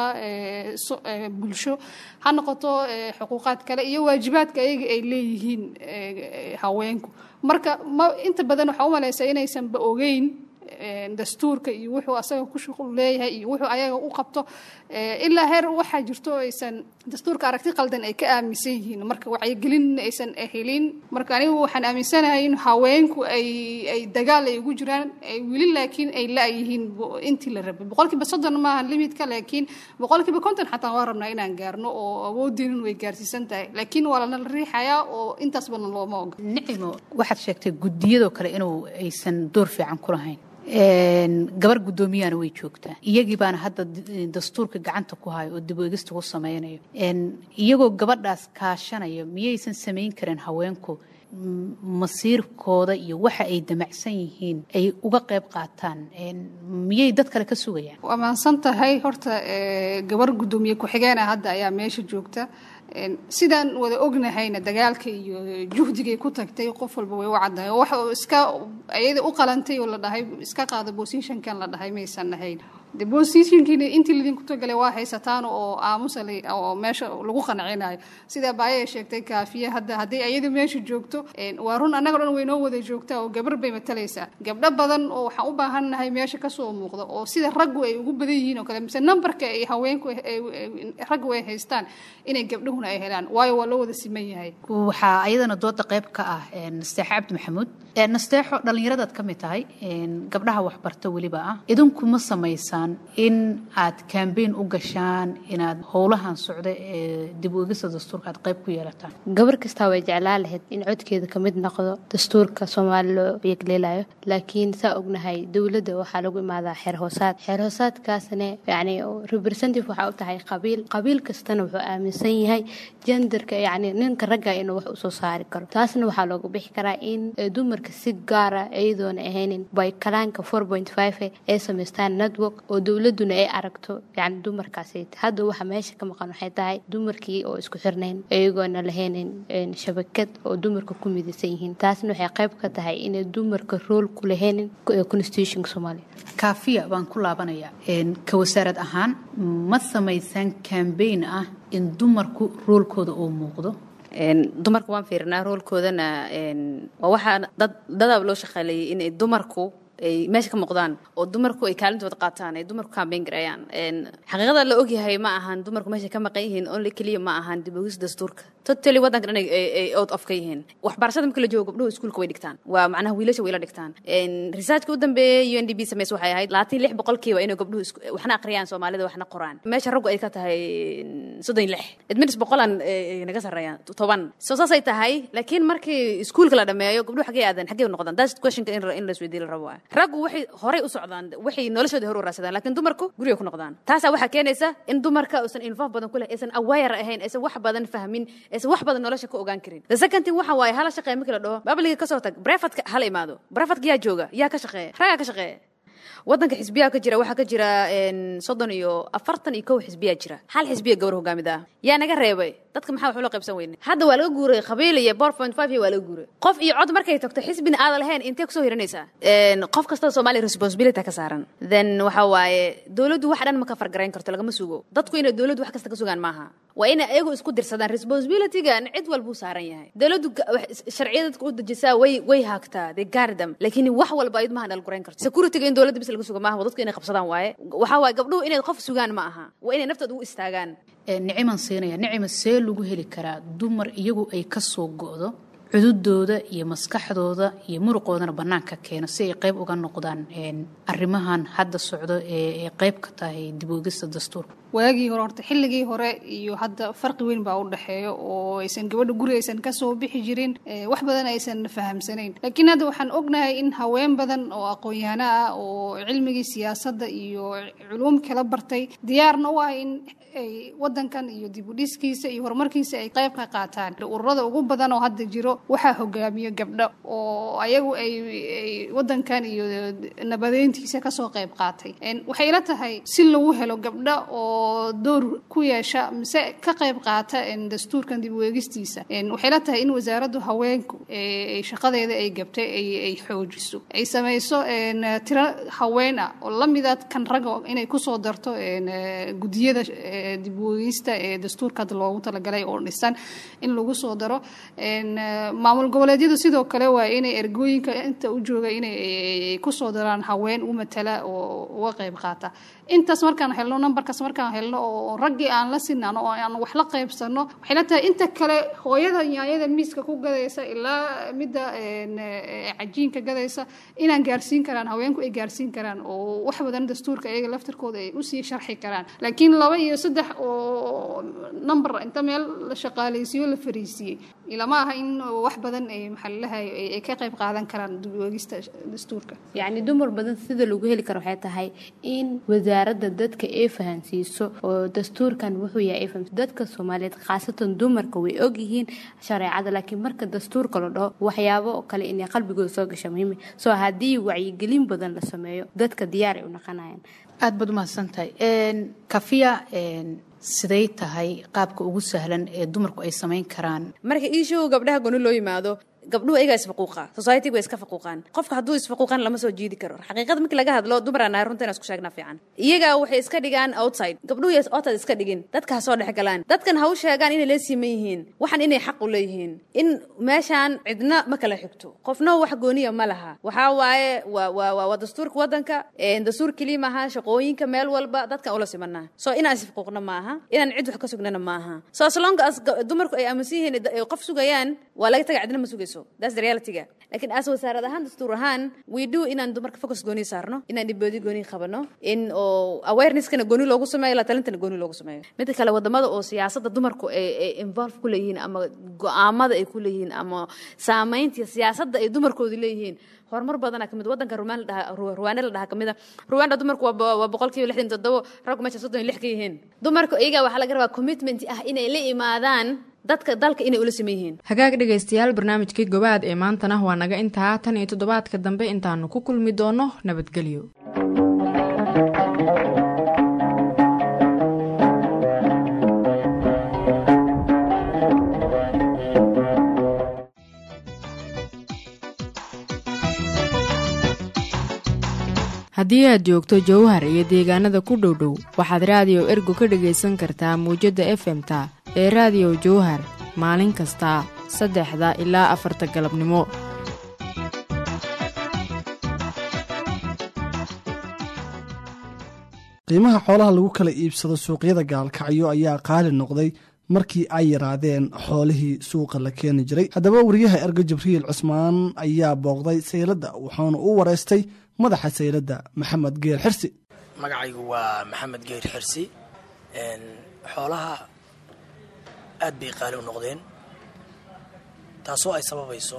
bulsho ha noqoto xuquuqaad kale iyo waajibaadka ayaga ay leeyihiin haweenku marka ma inta badan waxaa u malaysaa inaysanba ogeyn dastuurka iyo wuxuu asaga ku shuqul leeyahay iyo wuxuu ayaga u qabto ilaa heer waxaa jirto aysan dastuurka aragti qaldan ay ka aaminsan yihiin marka wacyigelin aysan helin marka anigu waxaan aaminsanahay in haweenku ay ay dagaal ay ugu jiraan weli laakiin ay la-yihiin intii la rabay boqolkiiba soddon maaha limidka laakiin boqolkiiba konton xataa waa rabnaa inaan gaarno oo awoodeenun way gaarsiisan tahay laakiin waa lana riixayaa oo intaas badan looma oga nicimo waxaad sheegtay guddiyadoo kale inuu aysan door fiican ku lahayn gabar guddoomiyana way joogtaa iyagii baana hadda dastuurka gacanta ku hayo oo dib u egista ku sameynayo iyagoo gabadhaas kaashanaya miyaysan samayn karin haweenku masiirkooda iyo waxa ay damacsan yihiin ay uga qayb qaataan miyay dad kale ka sugayaan waa mahadsan tahay horta gabar guddoomiye ku-xigeena hadda ayaa meesha joogta sidaan wada ognahayna dagaalka iyo juhdigay ku tagtay qof walba way u caddahay oo waxa iska ayada u qalantay oo la dhahay iska qaada bosishankan la dhahay maysan ahayn de bosishankiina intii lidinku tagalay waa haysataan oo aamusa oo meesha lagu qancinayo sida baaya sheegtay kaafiya hadda haddii ayada meesha joogto waa run annaga dhan waynoo wada joogtaa oo gabar bay matalaysaa gabdho badan oo waxaan u baahannahay meesha kasoo muuqda oo sida raggu ay ugu badan yihiin oo kale mise numberka ay haweenku raggu ay haystaan inay gabdhuhuna ay helaan waayo waa loo wada siman yahay waxaa ayadana dooda qayb ka ah nasteexo cabdi maxamuud nasteexo dhallinyaradaad ka mid tahay gabdhaha waxbarta weliba ah idinku ma samaysaan in aad kambeyn u gashaan inaad howlahan socda ee dib u egista dastuurka aad qayb ku yeelataan gabar kastaa way jeclaan lahayd in codkeeda ka mid noqdo dastuurka soomaali loo yegleelayo laakiin saa ognahay dowladda waxaa lagu imaadaa xeer hoosaad xeer hoosaadkaasna yacni representative waxaa u tahay qabiil qabiil kastana wuxuu aaminsan yahay jendarka yacni ninka ragga inuu wax usoo saari karo taasna waxaa looga bixi karaa in dumarka si gaara iyadoona ahaynin by kalaanka four point five ay samaystaan network oo dowladuna ay aragto yani dumarkaasi hadda waxa meesha ka maqan waxay tahay dumarkii oo isku xirnayn iyagoona lahaynin shabakad oo dumarka ku midaysan yihiin taasna waxay qayb ka tahay inay dumarka rool ku lahaynin constitutionka soomaaliya kaafiya baan ku laabanayaa ka wasaarad ahaan ma samaysan kambeyn ah in dumarku roolkooda uu muuqdo dumarka waan fiirinaa roolkoodana waa waxaa dad dadaab loo shaqaaleeyay inay dumarku ay meesha ka muuqdaan oo dumarku ay kaalintooda qaataan ay dumarku kaambeyn gareeyaan xaqiiqada la ogyahay ma ahan dumarku meesha ka maqan yihiin only keliya ma ahan dib ogis dastuurka totally waddanka dhan ay out of ka yihiin waxbarashada marka la joogo gabdhuhu iskuulka way dhigtaan waa macnaha wiilasha way la dhigtaan researchka u dambeeyay u n d b samays waxay ahayd labaatan lix boqolkiiba inay gabdhuhu waxna aqriyaan soomaalida waxna qoraan meesha raggu ay ka tahay soddon lix adminis boqolan naga sarreeyaan toban soo saasay tahay laakiin markii iskuulka la dhameeyo gabdhuhu xaggee aadan xaggee noqdaan that's questionka in la isweydiin la rabo raggu waxay horay u socdaan waxay noloshooda hor u raadsadaan laakiin dumarku guriga ku noqdaan taasaa waxaa keenaysa in dumarka uusan infaaf badan ku leh aysan aware ahayn aysan wax badan fahmin aysan wax badan nolosha ka ogaan karin the second thing waxa waaye hala shaqeeya markii la dhaho babliga kasoo tag brefatka hala imaado brefatka yaa jooga yaa ka shaqeeya ragaa ka shaqeeya waddanka xisbiyaa ka jira waxaa ka jira soddon iyo afartan iyo kow xisbiyaa jira hal xisbiya gabar hogaamida ah yaa naga reebay dadka maxaa wax ula qaybsan weyne hadda waa laga guuray qabiil iyo bor point five iyo waa laga guuray qof iyo cod markay tagto xisbina aada lahayn intee kusoo hiranaysaa qof kasta soomaaliya responsibility ka saaran then waxa waaye dowladdu wax dhan ma ka fargarayn karto lagama sugo dadku inay dowladdu wax kasta ka sugaan maaha waa inay ayagu isku dirsadaan responsibilitygan cid walbuu saaran yahay dowladdu sharciyada dadka u dejisaa way way haagtaa they guard them laakiin wax walba ayad maha dhalgurayn karto securityga in dowladda dowladda bis laga suga maaha dadku inay qabsadaan waaye waxaa waaye gabdhuhu inay qof sugaan ma aha waa inay naftooda ugu istaagaan niciman siinaya nicima see lagu heli karaa dumar iyagu ay ka soo go'do cududooda iyo maskaxdooda iyo muruqoodana bannaanka keeno si ay qayb uga noqdaan arrimahan hadda socdo ee qayb ka tahay dibogista dastuurka waagii hore horta xilligii hore iyo hadda farqi weyn baa u dhexeeya oo aysan gabadha guri aysan kasoo bixi jirin wax badan aysan fahamsanayn laakiin hadda waxaan ognahay in haween badan oo aqoon-yahano ah oo cilmigii siyaasadda iyo culuum kala bartay diyaarna u ah in ay wadankan iyo dibudhiskiisa iyo horumarkiisa ay qayb ka qaataan ururada ugu badan oo hadda jiro waxaa hogaamiyo gabdho oo ayagu ay wadankan iyo nabadeyntiisa kasoo qayb qaatay waxay ila tahay si lagu helo gabdho oo door ku yeesha mise ka qayb qaata dastuurkan dib weegistiisa waxay la tahay in wasaaraddu haweenku shaqadeeda ay gabtay ay xoojiso ay samayso tiro haween ah oo lamida kan ragga inay kusoo darto gudiyada dib weegista ee dastuurka hadda loogu talagalay oo dhisan in lagu soo daro maamul goboleedyadu sidoo kale waa inay ergooyinka inta u jooga inay kusoo daraan haween u matala oo uga qayb qaata intaas markaan helno numberkaas markaan helno oo raggii aan la sinano oo aan wax la qaybsano waxay la tahay inta kale hooyada nyaanyada miiska ku gadaysa ilaa midda cajiinka gadaysa inaan gaarsiin karaan haweenku ay gaarsiin karaan oo wax badan dastuurka iyaga laftirkooda ay usii sharxi karaan laakiin laba iyo saddex oo number inta meel la shaqaaleysiiyo la fariisiiyey ilama aha in wax badan ay maxalalahay ay ka qayb qaadan karaan dibweegista dastuurka yacni dumar badan sida lagu heli karo waxay tahay in wasaaradda dadka ay fahansiiso oo dastuurkan wuxuu yahay ay fahamsiiso dadka soomaaliyeed khaasatan dumarka way ogyihiin shareecada laakiin marka dastuurka la dhaho waxyaabo kale inay qalbigooda soo gasha muhiima soo haddii wacyigelin badan la sameeyo dadka diyaar ay u naqanayaan aada baad umahadsan tahay kafiya siday tahay qaabka ugu sahlan ee dumarku ay samayn karaan marka iishow gabdhaha goni loo yimaado gabdhuhu ayagaa isfaquuqa society way iska faquuqaan qofka hadduu isfaquuqan lama soo jiidi karo xaqiiqada markii laga hadlo dumaraan nahay runta inaan isku sheegnaa fiican iyagaa waxay iska dhigaan outside gabdhuhu yes outside iska dhigin dadka ha soo dhex galaan dadkan ha u sheegaan inay la siiman yihiin waxan inay xaq u leeyihiin in meeshaan cidna ma kala xigto qofna wax gooniya ma laha waxaa waaye waa waa waa waa dastuurka waddanka dastuur keliya maaha shaqooyinka meel walba dadkan ula simanaa so inaan isfaquuqna maaha inaan cid wax ka sugnana maaha so as long as dumarku ay aaminsan yihiin qof sugayaan waa laga taga cidna ma sugayso that's the reality-ga laakiin as wasaarad ahaan dastuur ahaan we do inaan dumarka focus gooni saarno inaan dhiboodi gooni qabano in oo awareness-kana gooni loogu sameeyo la talintana gooni loogu sameeyo midda kale wadamada oo siyaasadda dumarku ay ay involve ku leeyihiin ama go-aamada ay ku leeyihiin ama saamaynta siyaasadda ay dumarkoodu leeyihiin horumar badana kamid wadanka rumaan la dhaha ruwaane la dhaha kamid a ruwaanda dumarku waa boqol kiiba lixdan toddobo raggu meesha soddon iyo lix ka yihiin dumarku iyaga waxaa laga rabaa commitment ah inay la imaadaan dadka dalka inay ula sameyn yihiin hagaag dhegaystayaal barnaamijkii gobaad ee maantana waa naga intaa tan iyo toddobaadka dambe intaanu ku kulmi doono nabadgelyo haddii aad joogto jowhar iyo deegaanada ku dhow dhow waxaad raadiyo ergo ka dhegaysan kartaa muwjadda efemta ee raadiyo jowhar maalin kasta saddexda ilaa afarta galabnimo qiimaha xoolaha lagu kala iibsado suuqyada gaalkacyo ayaa qaali noqday markii ay yaraadeen xoolihii suuqa la keeni jiray haddaba wariyaha ergo jibriil cusmaan ayaa booqday sayladda wuxuuna u wareystay madaxa sayladda maxamed geel xirsi magacaygu waa maxamed geel xirsi xoolaha aad bay qaali u noqdeen taasoo ay sababayso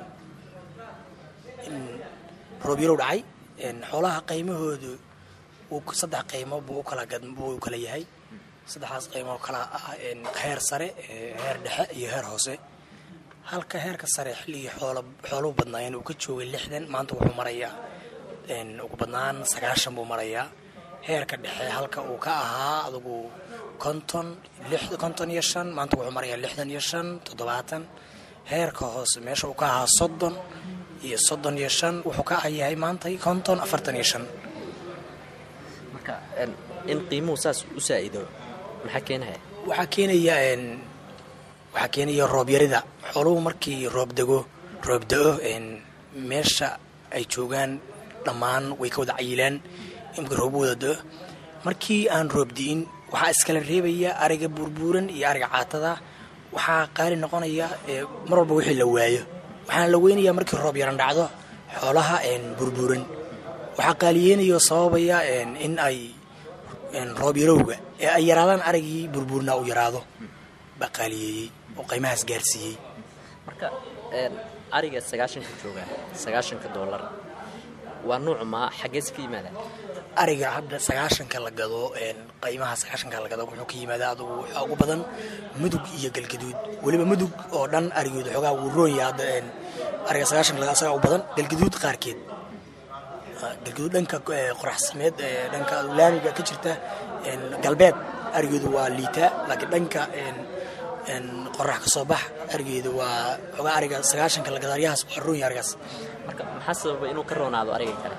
in roobyarow dhacay xoolaha qiimahoodu saddex qiimo buu u kala yahay saddexdaas qiimo kala ah heer sare heer dhexe iyo heer hoose halka heerka sare xilligii xooluhu badnaayeen uu ka joogay lixdan maanta wuxuu marayaa ugu badnaan sagaashan buu marayaa heerka dhexe halka uu ka ahaa adugu konton konton iyo shan maanta wuxuu marayaa lixdan iyo shan toddobaatan heerka hoose meesha uu ka ahaa soddon iyo soddon iyo shan wuxuu ka yahay maanta konton afartan iyo shan marka in qiimuhu saas u saa'ido maxaa keenaya waxaa keenaya waxaa keenaya roobyarida xooluhu markii roob dego roob da-o meesha ay joogaan dhammaan way ka wada cayilaan imika roob wada do markii aan roob di'in waxaa iskala reebaya ariga buurbuuran iyo ariga caatada waxaa qaali noqonaya mar walba wixii la waayo waxaana la weynayaa markii roob yaran dhacdo xoolaha buurbuuran waxaa qaaliyeenaya oo sababaya in ay roob yarowga ee ay yaraadaan arigii buurbuurnaa uu yaraado baa qaaliyeeyey oo qiimahaas gaarsiiyey marka ariga sagaashanka jooga sagaashanka doolar waa nuuc maa xaggees ka yimaada ariga hadda sagaashanka la gado qiimaha sagaashanka la gado wuxuu ka yimaadaa adugu waxaa ugu badan mudug iyo galgaduud weliba mudug oo dhan arigooda xoogaa wuu roonya hadda ariga sagaashanka laga asagaa u badan galgaduud qaarkeed galgaduud dhanka qoraxsameed dhanka laamiga ka jirta galbeed arigooda waa liitaa laakiin dhanka qorax ka soo bax arigeeda waa xoogaa ariga sagaashanka la gado aryahaas waa roonya arigaas marka maxaa sababa inuu ka roonaado ariga kale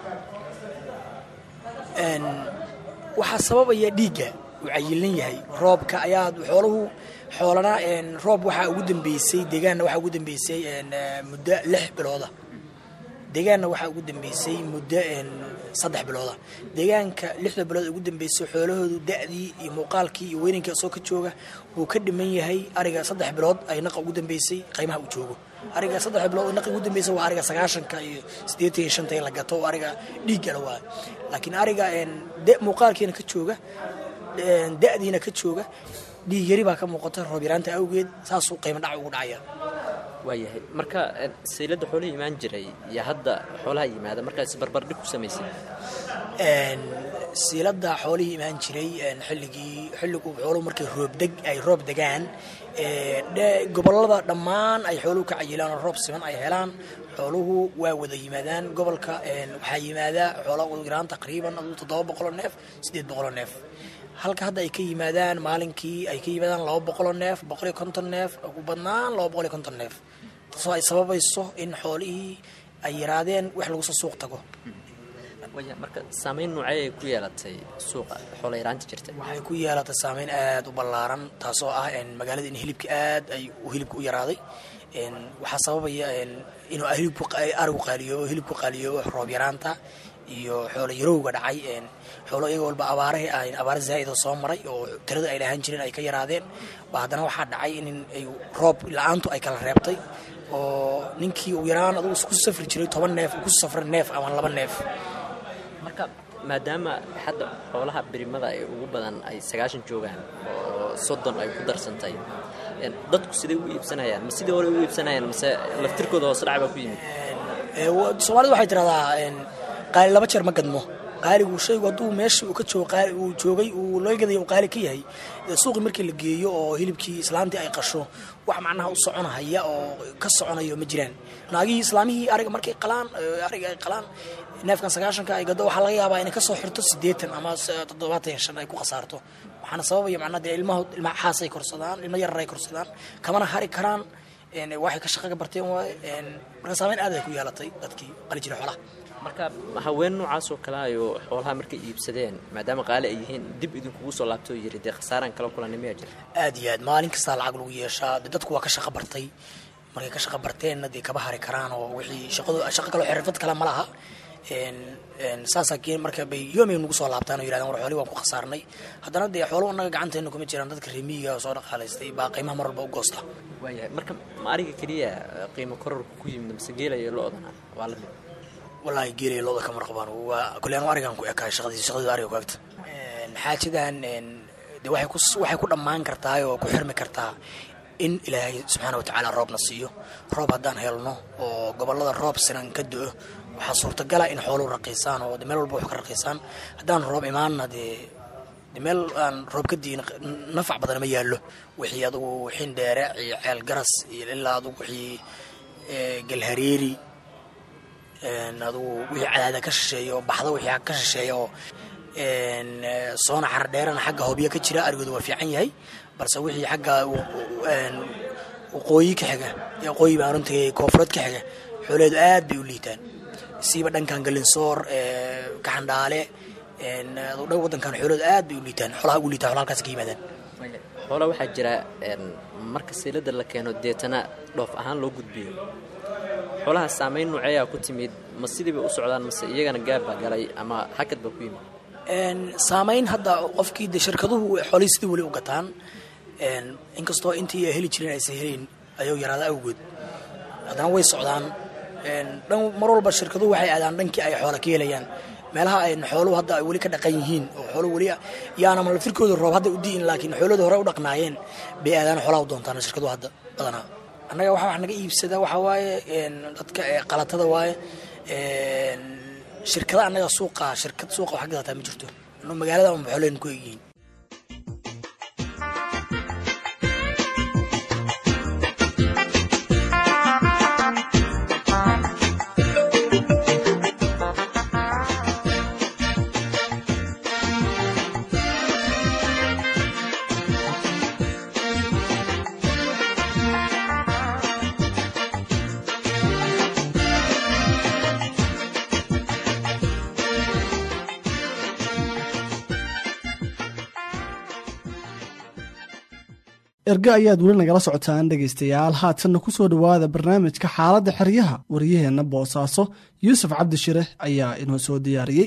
waxaa sababaya dhiigga uu cayilan yahay roobka ayaa xooluhu xoolana roob waxaa ugu dambeysay deegaanna waxaa ugu dambeysay muddo lix bilooda deegaanna waxaa ugu dambeysay muddo saddex bilooda deegaanka lixda bilood ugu dambeysay xoolahoodu da'dii iyo muuqaalkii iyo weyninka soo ka jooga wuu ka dhiman yahay ariga saddex bilood ay naqa ugu dambeysay qiimaha uu joogo ariga saddex bilood oo naqi ugu dambeysay waa ariga sagaashanka iyo siddeetan iyo shanta in la gato oo ariga dhiiggala waa laakiin ariga muuqaalkiina ka jooga da'diina ka jooga dhiig yari baa ka muuqata roob yaraanta awgeed saasuu qiimo dhac ugu dhacaya waayahay marka sayladda xoolaha imaan jiray iyo hadda xoolaha yimaada markaas barbardhig ku samaysay siiladda xoolihii imaan jiray xilligii xilligu xooluhu markay roobdeg ay roob degaan gobolada dhammaan ay xooluhu ka cayilaan oo roob siman ay helaan xooluhu waa wada yimaadaan gobolka waxaa yimaada xoola ugu yaraan taqriiban aduu toddoba boqoloo neef siddeed boqoloo neef halka hadda ay ka yimaadaan maalinkii ay ka yimaadaan laba boqoloo neef boqol iyo konton neef ugu badnaan laba boqol iyo konton neef taasoo ay sababayso in xoolihii ay yaraadeen wax lagu soo suuq tago waya marka saamayn noocee ay ku yeelatay suuqa xoola yaraanta jirta waxay ku yeelatay saamayn aada u ballaaran taasoo ah magaalada in hilibka aad ay hilibka u yaraaday waxaa sababaya inuu hilibku arigu qaaliyoobo hilibku qaaliyoobo roob yaraanta iyo xoolo yarowga dhacay xoolo iyaga walba abaarahi abaara zaa'ida soo maray oo tirada ay lahaan jireen ay ka yaraadeen ba haddana waxaa dhacay in ay roob la-aantu ay kala reebtay oo ninkii uu yaraan adugu ku safri jiray toban neef uu ku safray neef ama laba neef marka maadaama hadda xoolaha birimada ee ugu badan ay sagaashan joogaan oo soddon ay ku darsantay dadku siday u iibsanayaan ma sidii hore u iibsanayaan mase laftirkooda hoose dhac baa ku yimid soomaalidu waxay tiradaa qaali laba jeer ma gadmo qaaligu shaygu hadduu meeshii uu ka joogo uu joogay uu laga gadaya uu qaali ka yahay suuqii markii la geeyo oo hilibkii islaantii ay qasho wax macnaha u soconahaya oo ka soconayo ma jiraan naagihii islaamihii ariga markay qalaan ariga ay qalaan neefkan sagaashanka ay gado waxaa laga yaabaa inay kasoo xirto siddeetan ama toddobaatan iyo shan ay ku khasaarto waxaana sababaya macnaha dee ilmaha ilmaha xaasay korsadaan ilmo yarar ay korsadaan kamana hari karaan waxay ka shaqo ka barteen waaye marka saameyn aad ay ku yeelatay dadkii qali jiray xoolaha marka haween noocaas oo kale ayoo xoolaha markay iibsadeen maadaama qaali ay yihiin dib idinkugu soo laabtoo yiri dee khasaaraan kala kulanay miyaa jira aad iyo aad maalin kastaa lacag lagu yeeshaa dee dadku waa ka shaqo bartay markay ka shaqo barteenna dee kaba hari karaan oo wixii shaqadu shaqo kaloo xirfad kale ma laha saasaa keen marka bay yoomay nagu soo laabtaan oo yirahdaan war xoolii waan ku khasaarnay haddana dee xooluhu annaga gacanteena kuma jiraan dadka reemiyiga oo soo dhaqaalaystay baa qiimaha mar walba u goosta waayahay marka ma ariga keliya qiimo kororka ku yimid mise geelaya lo-dana waa la mid wallaahi geelaya lo-da kamar qabaan waa kule anu arigan ku ekaay shaqadiisa shaqadeeda ariga ku egta xaajadan de waxay ku waxay ku dhammaan kartaa oo ku xirmi kartaa in ilaahay subxaana watacaala roobna siiyo roob haddaan helno oo gobollada roob sinan ka do-o waxaa suurtagala in xooluhu raqiisaan oo de meel walba wax ka raqiisaan haddaan roob imaanna dee de meel aan roob ka diin nafac badan ma yaallo wixii adugu xin dheere iyo ceel garas iyo ilaa adugu wixii galhareeri adugu wixii cadaada ka shisheeya oo baxda wixii ka shisheeya oo soona xar dheerana xagga hobyo ka jira arigooda waa fiican yahay balse wixii xagga waqooyi ka xiga waqooyi baan runtii koonfureed ka xiga xooleedu aad bay u liitaan siiba dhankan galinsoor kaxandhaale dhan wadankan xoolooda aad bay u liitaan xoolaha ugu liitaan xola halkaas ka yimaadaan xoola waxaa jira marka seelada la keeno deetana dhoof ahaan loo gudbiyo xoolaha saamayn nooceeyaa ku timid ma sidii bay u socdaan mase iyagana gaab baa galay ama hakad baa ku yimid saamayn hadda qofkii de shirkaduhu xoolihii sidii weli u gataan inkastoo intii ay heli jireen aysan helayn ayuu yaraada awgood haddana way socdaan dhan mar walba shirkaduhu waxay aadaan dhankii ay xoola ka helayaan meelaha ay xooluhu hadda ay weli ka dhaqan yihiin oo xooluhu weli yaana malafirkooda roob hadda u di'in laakiin xoolada hore u dhaqnaayeen bay aadaan xoolaha u doontaan shirkaduhu hadda badanaa annaga waxa wax naga iibsada waxa waaye dadka qalatada waaye shirkada annaga suuqa shirkad suuqa wax gadataa ma jirto anu magaalada unba xoolaheen ku egyihiin erge ayaad weli nagala socotaan dhegaystayaal haatanna ku soo dhowaada barnaamijka xaaladda xeryaha waryaheenna boosaaso yuusuf cabdishire ayaa inoo soo diyaariyey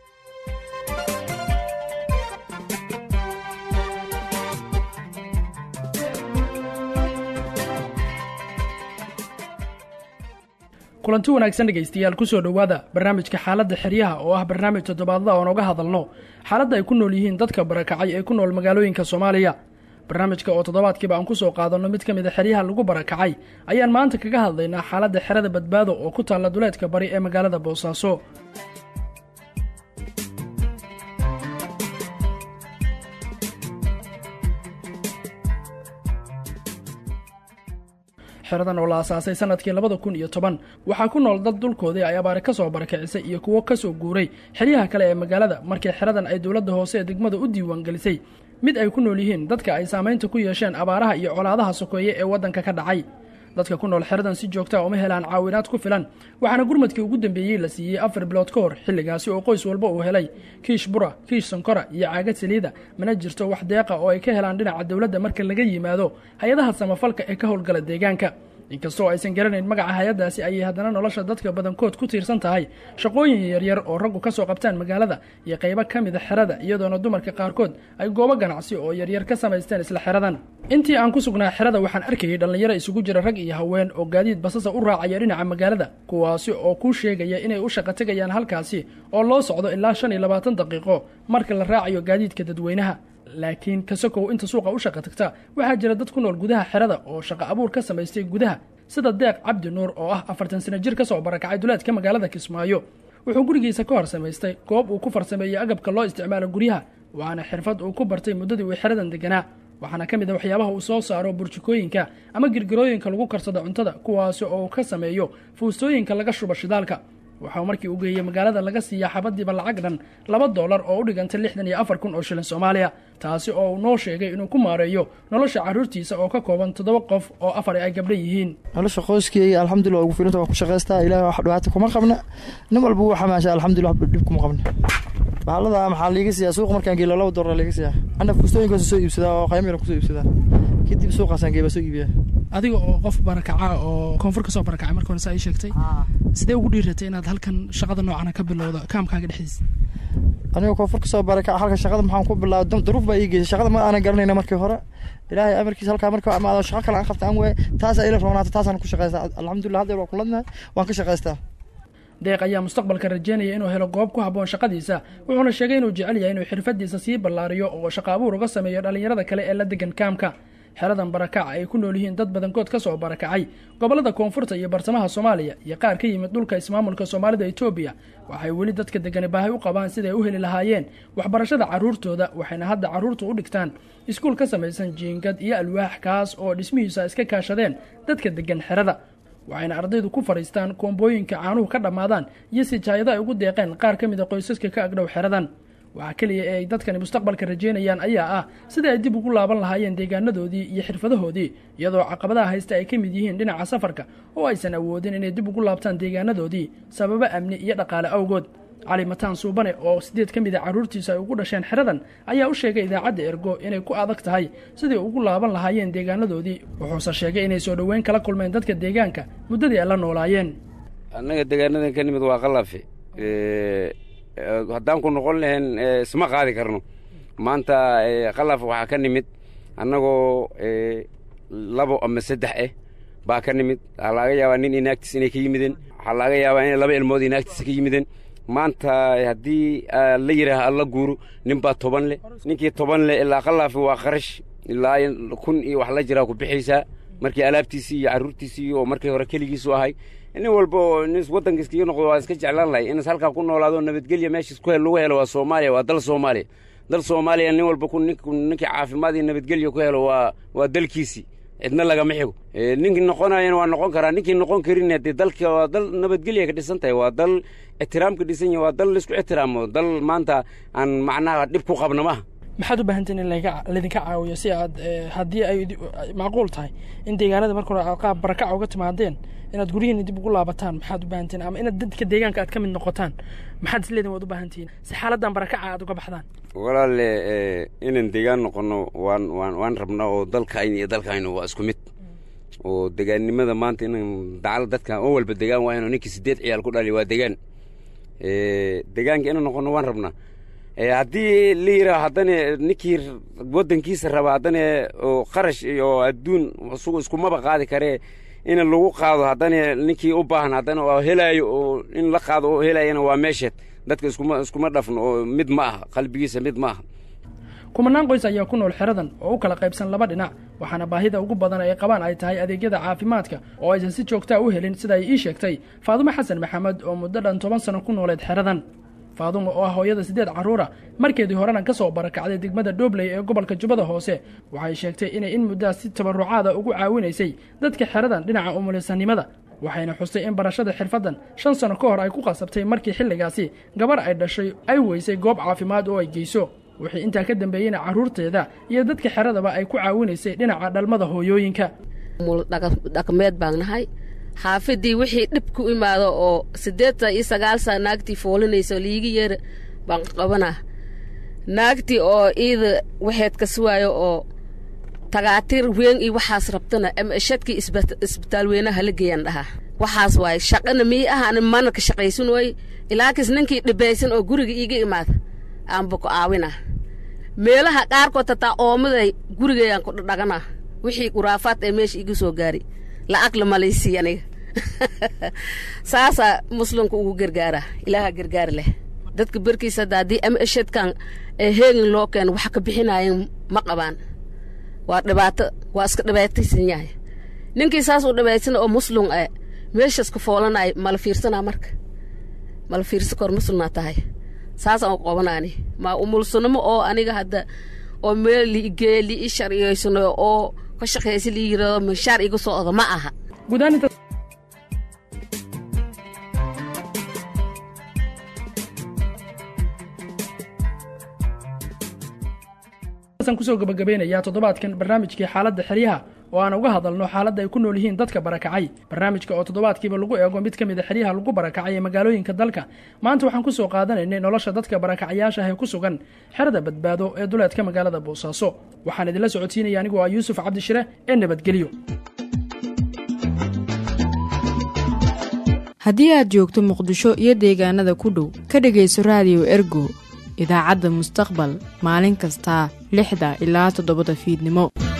kulanti wanaagsan dhegaystayaal kusoo dhowaada barnaamijka xaaladda xeryaha oo ah barnaamij toddobaadla oon oga hadalno xaaladda ay ku nool yihiin dadka barakacay ee ku nool magaalooyinka soomaaliya barnaamijka oo toddobaadkiiba aan kusoo qaadanno mid ka mid a xeryaha lagu barakacay ayaan maanta kaga hadlaynaa xaaladda xerada badbaado oo ku taalla duleedka bari ee magaalada boosaaso xeradan oo la asaasay sanadkii labada kun iyo toban waxaa ku nool dad dulkoodii ay abaare ka soo barakicisay iyo kuwo ka soo guuray xeryaha kale ee magaalada markii xeradan ay dowladda hoose ee degmada u diiwaangelisay mid ay ku nool yihiin dadka ay saamaynta ku yeesheen abaaraha iyo colaadaha sokeeye ee waddanka ka dhacay dadka ku nool xeradan si joogtaa uma helaan caawinaad ku filan waxaana gurmadkii ugu dambeeyey la siiyey afar bilood ka hor xilligaasi oo qoys walba uu helay kiish bura kiish sankora iyo caagad saliida mana jirto wax deeqa oo ay ka helaan dhinaca dowladda marka laga yimaado hay-adaha samafalka ee ka howlgala deegaanka inkastoo aysan garanayn magaca hay-addaasi ayay haddana nolosha dadka badankood ku tiirsan tahay shaqooyin yaryar oo raggu ka soo qabtaan magaalada iyo qaybo ka mida xerada iyadoona dumarka qaarkood ay goobo ganacsi oo yaryar ka samaysteen isla xeradan intii aan ku sugnaa xerada waxaan arkayay dhallinyaro isugu jira rag iyo haween oo gaadiid basasa u raacaya dhinaca magaalada kuwaasi oo kuu sheegaya inay u shaqo tegayaan halkaasi oo loo socdo ilaa shan iyo labaatan daqiiqo marka la raacayo gaadiidka dadweynaha laakiin kasakow inta suuqa u shaqa tagta waxaa jira dad ku nool gudaha xerada oo shaqo abuur ka samaystay gudaha sida deeq cabdi nuur oo ah afartan sano jir ka soo barakacay duleedka magaalada kismaayo wuxuu gurigiisa ka hor samaystay goob uu ku farsameeyey agabka loo isticmaalo guryaha waana xirfad uu ku bartay muddadii uu xeradan deganaa waxaana ka mid a waxyaabaha uu soo saaro burjikooyinka ama girgirooyinka lagu karsado cuntada kuwaasi oo uu ka sameeyo fuustooyinka laga shuba shidaalka waxau markii u geeyey magaalada laga siiyaa xabadiiba lacag dhan laba doolar oo u dhigantay lixdan iyo afar kun oo shilin soomaaliya taasi oo uu noo sheegay inuu ku maareeyo nolosha carruurtiisa oo ka kooban toddoba qof oo afar ay gabdha yihiin nolosha qoyskeyga alxamdulillah ugu filanta waan ku shaqaystaa ilahay wax dhibaata kuma qabna nin walba wuu xamaasha alxamdulillah dhib kuma qabna bahallada maxaa liiga siiyaa suuqa markaan geelo laba doolar liiga siiyaa ana fustooyinkaas soo iibsadaa oo qaymo yar kusoo iibsadaa kadib suuqaasaan geeba soo iibiyaa adiga oo qof barakaca oo koonfur ka soo barakacay marka hore saa ii sheegtay sidee ugu dhiiratay inaad halkan shaqada noocana ka bilowdo kaamkaaga dhexdiisa anigoo koonfur ka soo barakaca halka shaqada maxaan ku bilaabay duruuf baa ii geysay shaqada ma aanan garanayna markii hore ilaahay amarkiisa halkaa marka amaado shaqo kale aan qabta aan waaye taas ila roonaata taasaan ku shaqaystaa alxamdulillah haddeer waa kuladnahay waan ka shaqaystaa deeq ayaa mustaqbalka rajeynaya inuu helo goob ku habboon shaqadiisa wuxuuna sheegay inuu jecel yahay inuu xirfadiisa sii ballaariyo oo shaqo abuur uga sameeyo dhallinyarada kale ee la degan kaamka xeradan barakaca ay ku nool yihiin dad badankood ka soo barakacay gobollada koonfurta iyo bartamaha soomaaliya iyo qaar ka yimid dhulka ismaamulka soomaalida etoobiya waxay weli dadka degani baahi u qabaan siday u heli lahaayeen waxbarashada carruurtooda waxayna hadda carruurtu u dhigtaan iskuul ka samaysan jiingad iyo alwaax kaas oo dhismihiisa iska kaashadeen dadka degan xerada waxayna ardaydu ku fadhiistaan koombooyinka caanuhu ka dhammaadaan iyo sijaayado ay ugu deeqeen qaar ka mid a qoysaska ka agdhow xeradan waxaa keliya ee ay dadkani mustaqbalka rajeynayaan ayaa ah sida ay dib ugu laaban lahaayeen deegaanadoodii iyo xirfadahoodii iyadoo caqabadaha haysta ay ka mid yihiin dhinaca safarka oo aysan awoodin inay dib ugu laabtaan deegaanadoodii sababo amni iyo dhaqaale awgood cali mataan suubane oo sideed ka mid a carruurtiisa ay ugu dhasheen xeradan ayaa u sheegay idaacadda ergo inay ku adag tahay sidai ugu laaban lahaayeen deegaanadoodii wuxuuse sheegay inay soo dhoweyn kala kulmeen dadka deegaanka muddadii ay la noolaayeen annaga deegaanadan ka nimid waa qalafe haddaan ku noqon lahayn isma qaadi karno maanta qalaf waxaa ka nimid annagoo labo ama saddex ah baa ka nimid waxaa laga yaabaa nin inaagtiis inay ka yimideen waxaa laga yaabaa inay laba ilmood inaagtiisa ka yimideen maanta haddii la yidhaaha alla guuro nin baa toban leh ninkii toban leh ilaa qalaafi waa qarash ilaa kun iyo wax la jiraa ku bixaysaa markii alaabtiisii iyo carruurtiisii oo markii hore keligiisu ahay nin walba oo nin waddanka iskaga noqdo waa iska jeclaan lahay inas halkaa ku noolaado nabadgelya meeshiis ku lagu helo waa soomaaliya waa dal soomaaliya dal soomaaliya nin walba ninkii caafimaad iyo nabadgelya ku helo waa waa dalkiisii cidna lagama xigo ninkii noqonayana waa noqon karaa ninkii noqon karin dee dalka waa dal nabadgelya ka dhisan tahay waa dal ixtiraam ka dhisan yahay waa dal laisku ixtiraamo dal maanta aan macnaha dhib ku qabna maha maxaad u baahantiin in laydinka caawiyo si aad haddii ay macquul tahay in deegaanada marka hore aad qaab barakaca uga timaadeen inaad guryihiina dib ugu laabataan maxaad u baahantiin ama inaad dadka deegaanka aad ka mid noqotaan maxaad isleedin waad u baahantihiin si xaaladdan barakaca aad uga baxdaan walaale inaan deegaan noqono waan waan waan rabnaa oo dalkayna iyo dalkayna waa isku mid oo degaannimada maanta inaan dacal dadka oo walba degaan waayno ninkii sideed ciyaal ku dhali waa degaan degaanka inaan noqono waan rabnaa haddii la yidhaah haddana ninkii waddankiisa raba haddana oo qarash iyo adduun isugu iskumaba qaadi karee in lagu qaado haddana ninkii u baahan haddana oo helaayo oo in la qaado oo helaayana waa meesheed dadka iskuma iskuma dhafno oo mid ma aha qalbigiisa mid ma aha kumanaan qoys ayaa ku nool xeradan oo u kala qaybsan laba dhinac waxaana baahida ugu badan ay qabaan ay tahay adeegyada caafimaadka oo aysan si joogtaa u helin sida ay ii sheegtay faadumo xasan maxamed oo muddo dhan toban sano ku nooleed xeradan faadumo oo ah hooyada siddeed carruura markeedii horena ka soo barakacday degmada dhobley ee gobolka jubbada hoose waxay sheegtay inay in muddaas si tabarucaada ugu caawinaysay dadka xeradan dhinaca umulisanimada waxayna xustay in barashada xirfaddan shan sano ka hor ay ku qasabtay markii xilligaasi gabar ay dhashay ay weysay goob caafimaad oo ay geyso wixii intaa ka dambeeyeyna carruurteeda iyo dadka xeradaba ay ku caawinaysay dhinaca dhalmada hooyooyinka dhaqmeed baan nahay xaafidii wixii dhib ku imaado oo siddeetan iyo sagaal saa naagtii foolinayso liigi yeer baan qabanaa naagtii oo iida waxeed ka suwaayo oo tagaatiir weyn iyo waxaas rabtana ama ishadkii isbitaal weynaha la geeyaan dhahaa waxaas waaye shaqana mii ah ani mana ka shaqaysan waaye ilaakis ninkii dhibaysan oo guriga iiga imaada aanba ku aawinaa meelaha qaarkood tataa oomaday gurigayaan ku dhadhaganaa wixii uraafaad ee meesha iiga soo gaari lacag lamalaysiiy aniga saasaa muslimka ugu gargaaraa ilaaha gargaar leh dadka berkiisa hadda haddii ama eshadkan ee heegin loo keeno wax ka bixinaayeen ma qabaan waa dhibaato waa iska dhibaataysan yahay ninkii saas u dhibaysana oo muslum e meeshaas ka foolanay mala fiirsanaa marka mala fiirsa kor muslimnaa tahay saasaan u qabanaani maa umulsanimo oo aniga hadda oo meel liigee lii sharciyaysano oo ka shaqaysa lii yirado mishaar iga soo odo ma aha kusoo gabagabeynayaa toddobaadkan barnaamijkii xaaladda xeryaha oo aan uga hadalno xaaladda ay ku nool yihiin dadka barakacay barnaamijka oo toddobaadkiiba lagu eego mid ka mid a xeryaha lagu barakacay ee magaalooyinka dalka maanta waxaan kusoo qaadanaynay nolosha dadka barakacayaasha ah ee ku sugan xerada badbaado ee duleedka magaalada boosaaso waxaan idinla socodsiinaya anigoo ah yuusuf cabdishire ee nabadgelyo haddii aad joogto muqdisho iyo deegaanada ku dhow ka dhegayso raadiyo ergo idaacadda mustaqbal maalin kasta lixda ilaa toddobada fiidnimo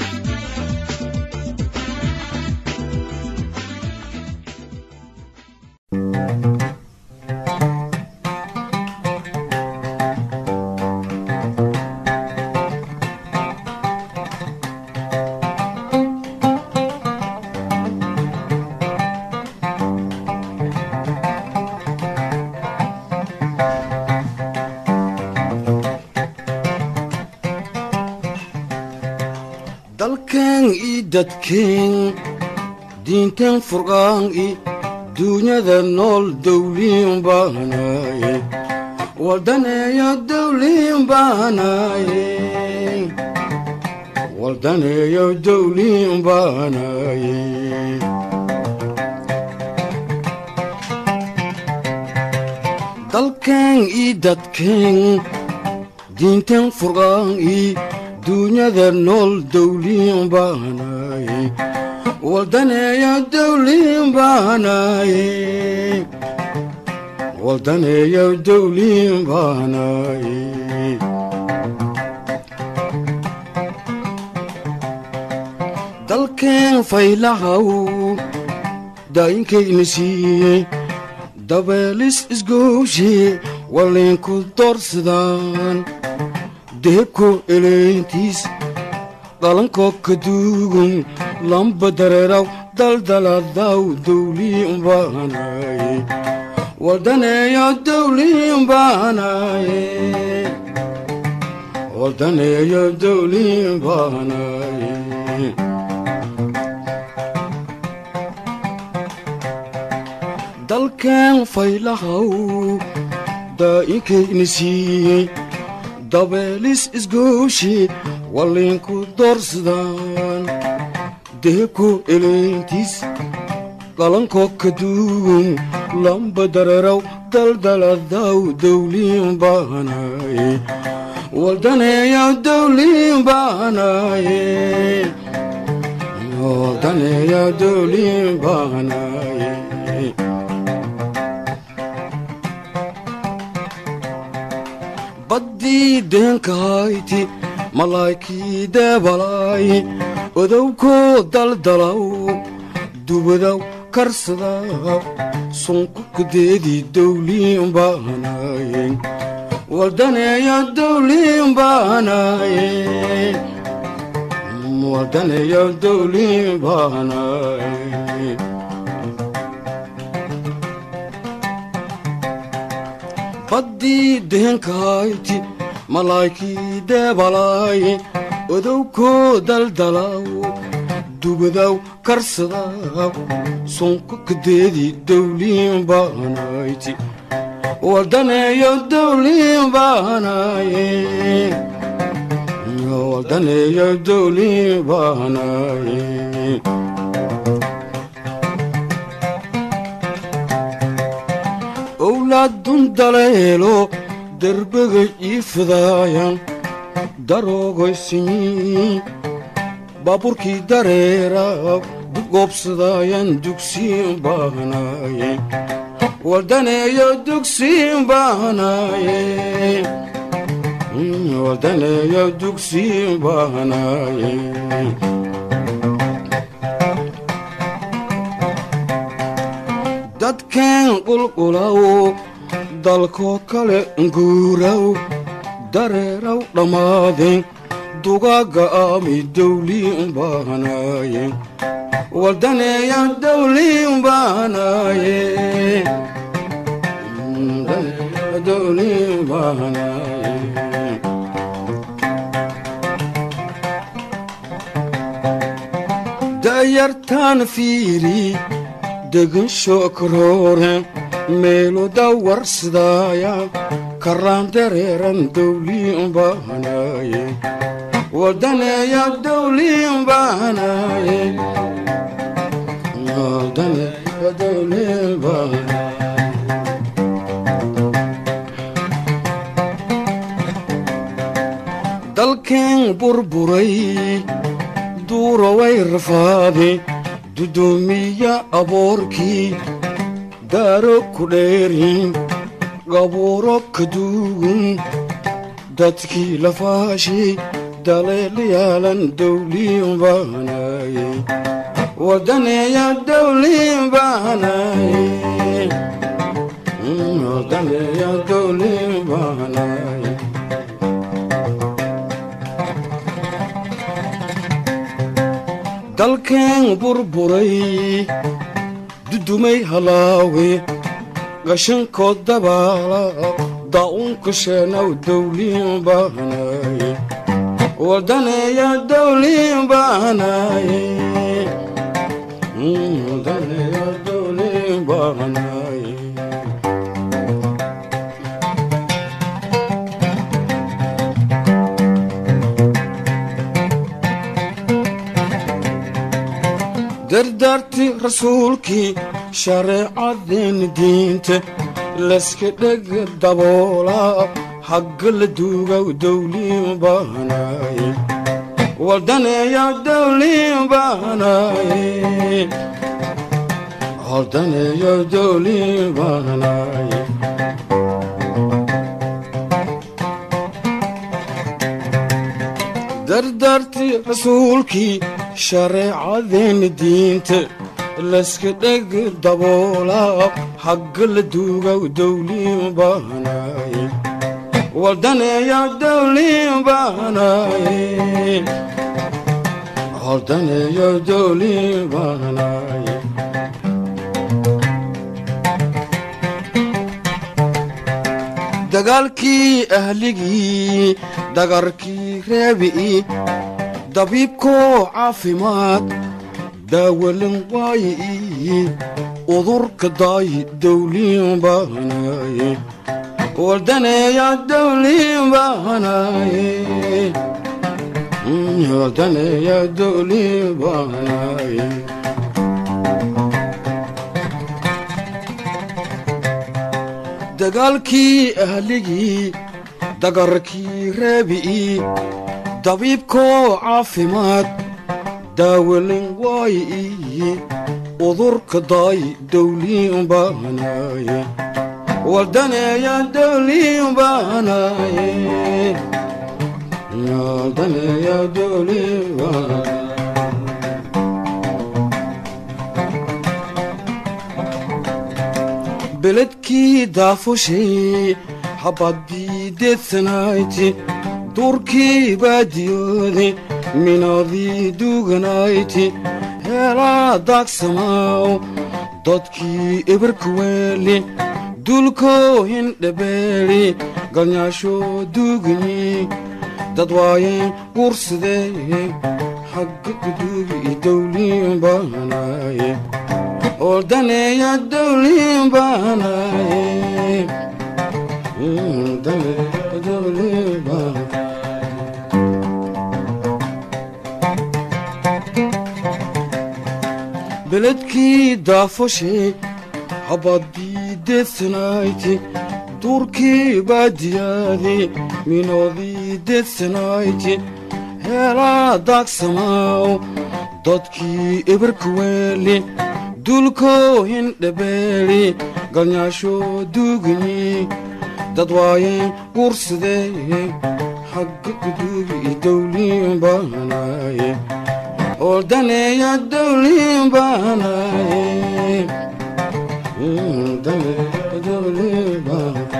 dalkeen ii dadkeen diinteen furqaan i duunyada nool dawliin baanaaye waldaneeyo dawliin baanaaye waldaneeyo dawliin baanaaye dalkeen ii dadkeen diinteen furqaan i duunyada nool dawliin baanaaye waldaneeya dowliin baanaye waldaneeya dowliin baanaye dalkeen faylahaw daayinkayna siiyey dabeelis isgooshe waliinku doorsadaan deebko eleyntiis dhalankoo ka duugun lamba dareeraw daldaladaw dowliin baanaye waldaneeyo dowliin baanaye waldaneeyo dowliin baanaye dalkeen faylahaw daa'inkayna siiyey dabeelis isgooshe waliinku doorsadaan deebko eleyntiis dhalankoo ka duugun lamba dareeraw daldaladaw dowliin baanaye waldaneeya dowliin baanaye waldaneeya dowliin baanaye baddii deenkahayti malaa'ikii deebalaay odowkoo daldalaw dubadaw karsadaw sunkukadeedii dowliin baanaye waldaneeya dowliin baanaye waldaneeya dowliin baanaye baddii deenkahayti malaa'ikii deebalaay odowkoo daldalaw dubadaw karsadaw sunkukadeedii dowliin baanayti waldaneeyo dowliin baanaye waldaneeyo dowliin baanaye owlaadun daleelo derbaga ii fidaayan daroogoysinyi baaburkii dareera dugoobsadaayan dugsiin baanaye waldaneeyo dugsiin baanaye waldaneeyo dugsiin baanaye dadkeen qulqulaw dalkoo kale nguuraw dareeraw dhammaadeen dugaagga aami dowliin baanaye waldaneeya dowliin baanaye dowliin baanaye dayartaan fiiri degan shookroore meelo dawarsidaaya karaan dareeran dowliin baanaye waldaneeya dowliin baanaye waldaneeya dowliin baanaye dalkeen burburay duuraway rafaade dudoomiya aboorkii daaro ku dheerin gabuuro ka duugun dadkii lafaashay daleelyaalan dowliin baanaye wadaneeya dowliin baanaye wadaneeya dowliin baanaye dalkeen burburay dudumay halaawe gashankood dabaala daa'unka sheenaw dowliin baanaye wadaneeya dowliin baanaye wadaneeya dowliin baanaye dardaartii rasuulkii shareecadeen diinta layska dhega daboolaa hagga la duugaw dowliin baanaye wadaneeya dowlin baanaye wadaneeya dowlin baanaye dardartii rasuulkii shareecadeenna diinta layska dheg daboolaa xagga la duugaw dowlin baanaye wadaneeya dowlin baanaye wadaneeya dowlin baanaye dagaalkii ahligii dagarkii reebi'i dabiibkoo caafimaad daawalin waayi'i udurka daayi dowlin baanaye wadaneeya dowlin baanaye wadaneeya dowlin baanaye dagaalkii ahligii dagarkii reebi'i dabiibkoo caafimaad daawalin waayi'i udurka daayi dowlin baanaye wadaneeya dowlin baanaye wadaneeya dowlin baanaye beledkii daafushay habadii deedsanayti duurkii baadiyooday minaadii duuganayti heelaa daagsamaaw dadkii ebarka weeli dulkoo hindhabeeli galnyaashoo duuganyi dad waayeen guursadee xagga guduubi dowliin baanaye wadaneeya dowlin baanaye dowlin baanaye beledkii daafoshay habadii deedsanayti duurkii baadiyaadii minoodii deedsanayti heelaa daagsamaaw dadkii ebarka weeli dulkoo hindhabeeli galnyaashoo duuganyi dad waayeen guursadee xagga guduubi dowlin baanaye wadaneeya dowlin baanaye dowlin baanaye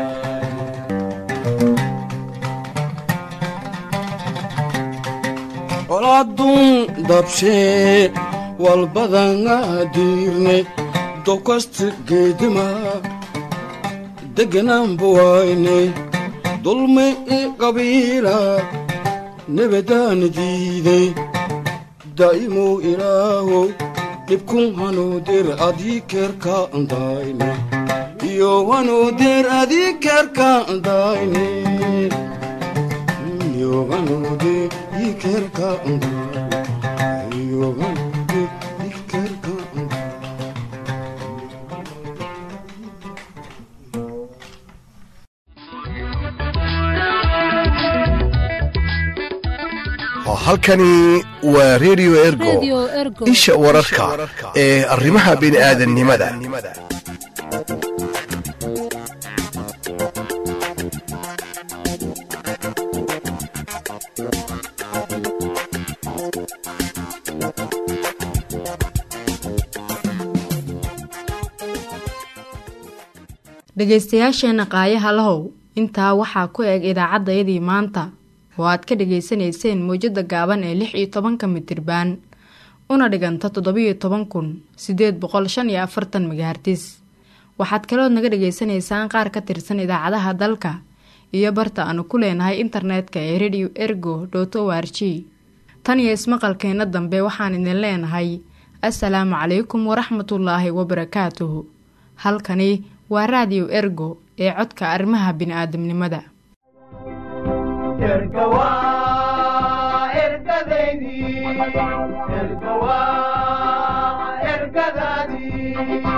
olaadun dabshee walbadanga diirne dokasta geedima degananba wayne dulme i qabiila nebadaana diide daa'imu ilaaho dhibkun hanuudir adii keerka andayne iyo hanuudir adii keerka andayne iyo hanuudir ii keerka andayne iyo hanuudir ii keerka halkani waa redio Radio ergo Ergo. isha wararka ee arrimaha bini'aadanimada dhegaystayaasheenna qaayaha lahow intaa waxaa ku eg idaacaddayadii maanta oo aad ka dhegaysanayseen mowjadda gaaban ee lix iyo tobanka mitirbaan una dhiganta toddobiyo toban kun siddeed boqol shan iyo afartan megahartis waxaad kalood naga dhegaysanaysaan qaar ka tirsan idaacadaha dalka iyo barta aanu ku leenahay internetka ee radio ergo dot o r g tan iyo ismaqalkeenna dambe waxaan idin leenahay assalaamu calaykum waraxmatullaahi wabarakaatuhu halkani waa raadiyo ergo ee codka arrimaha bini'aadamnimada ergadaadii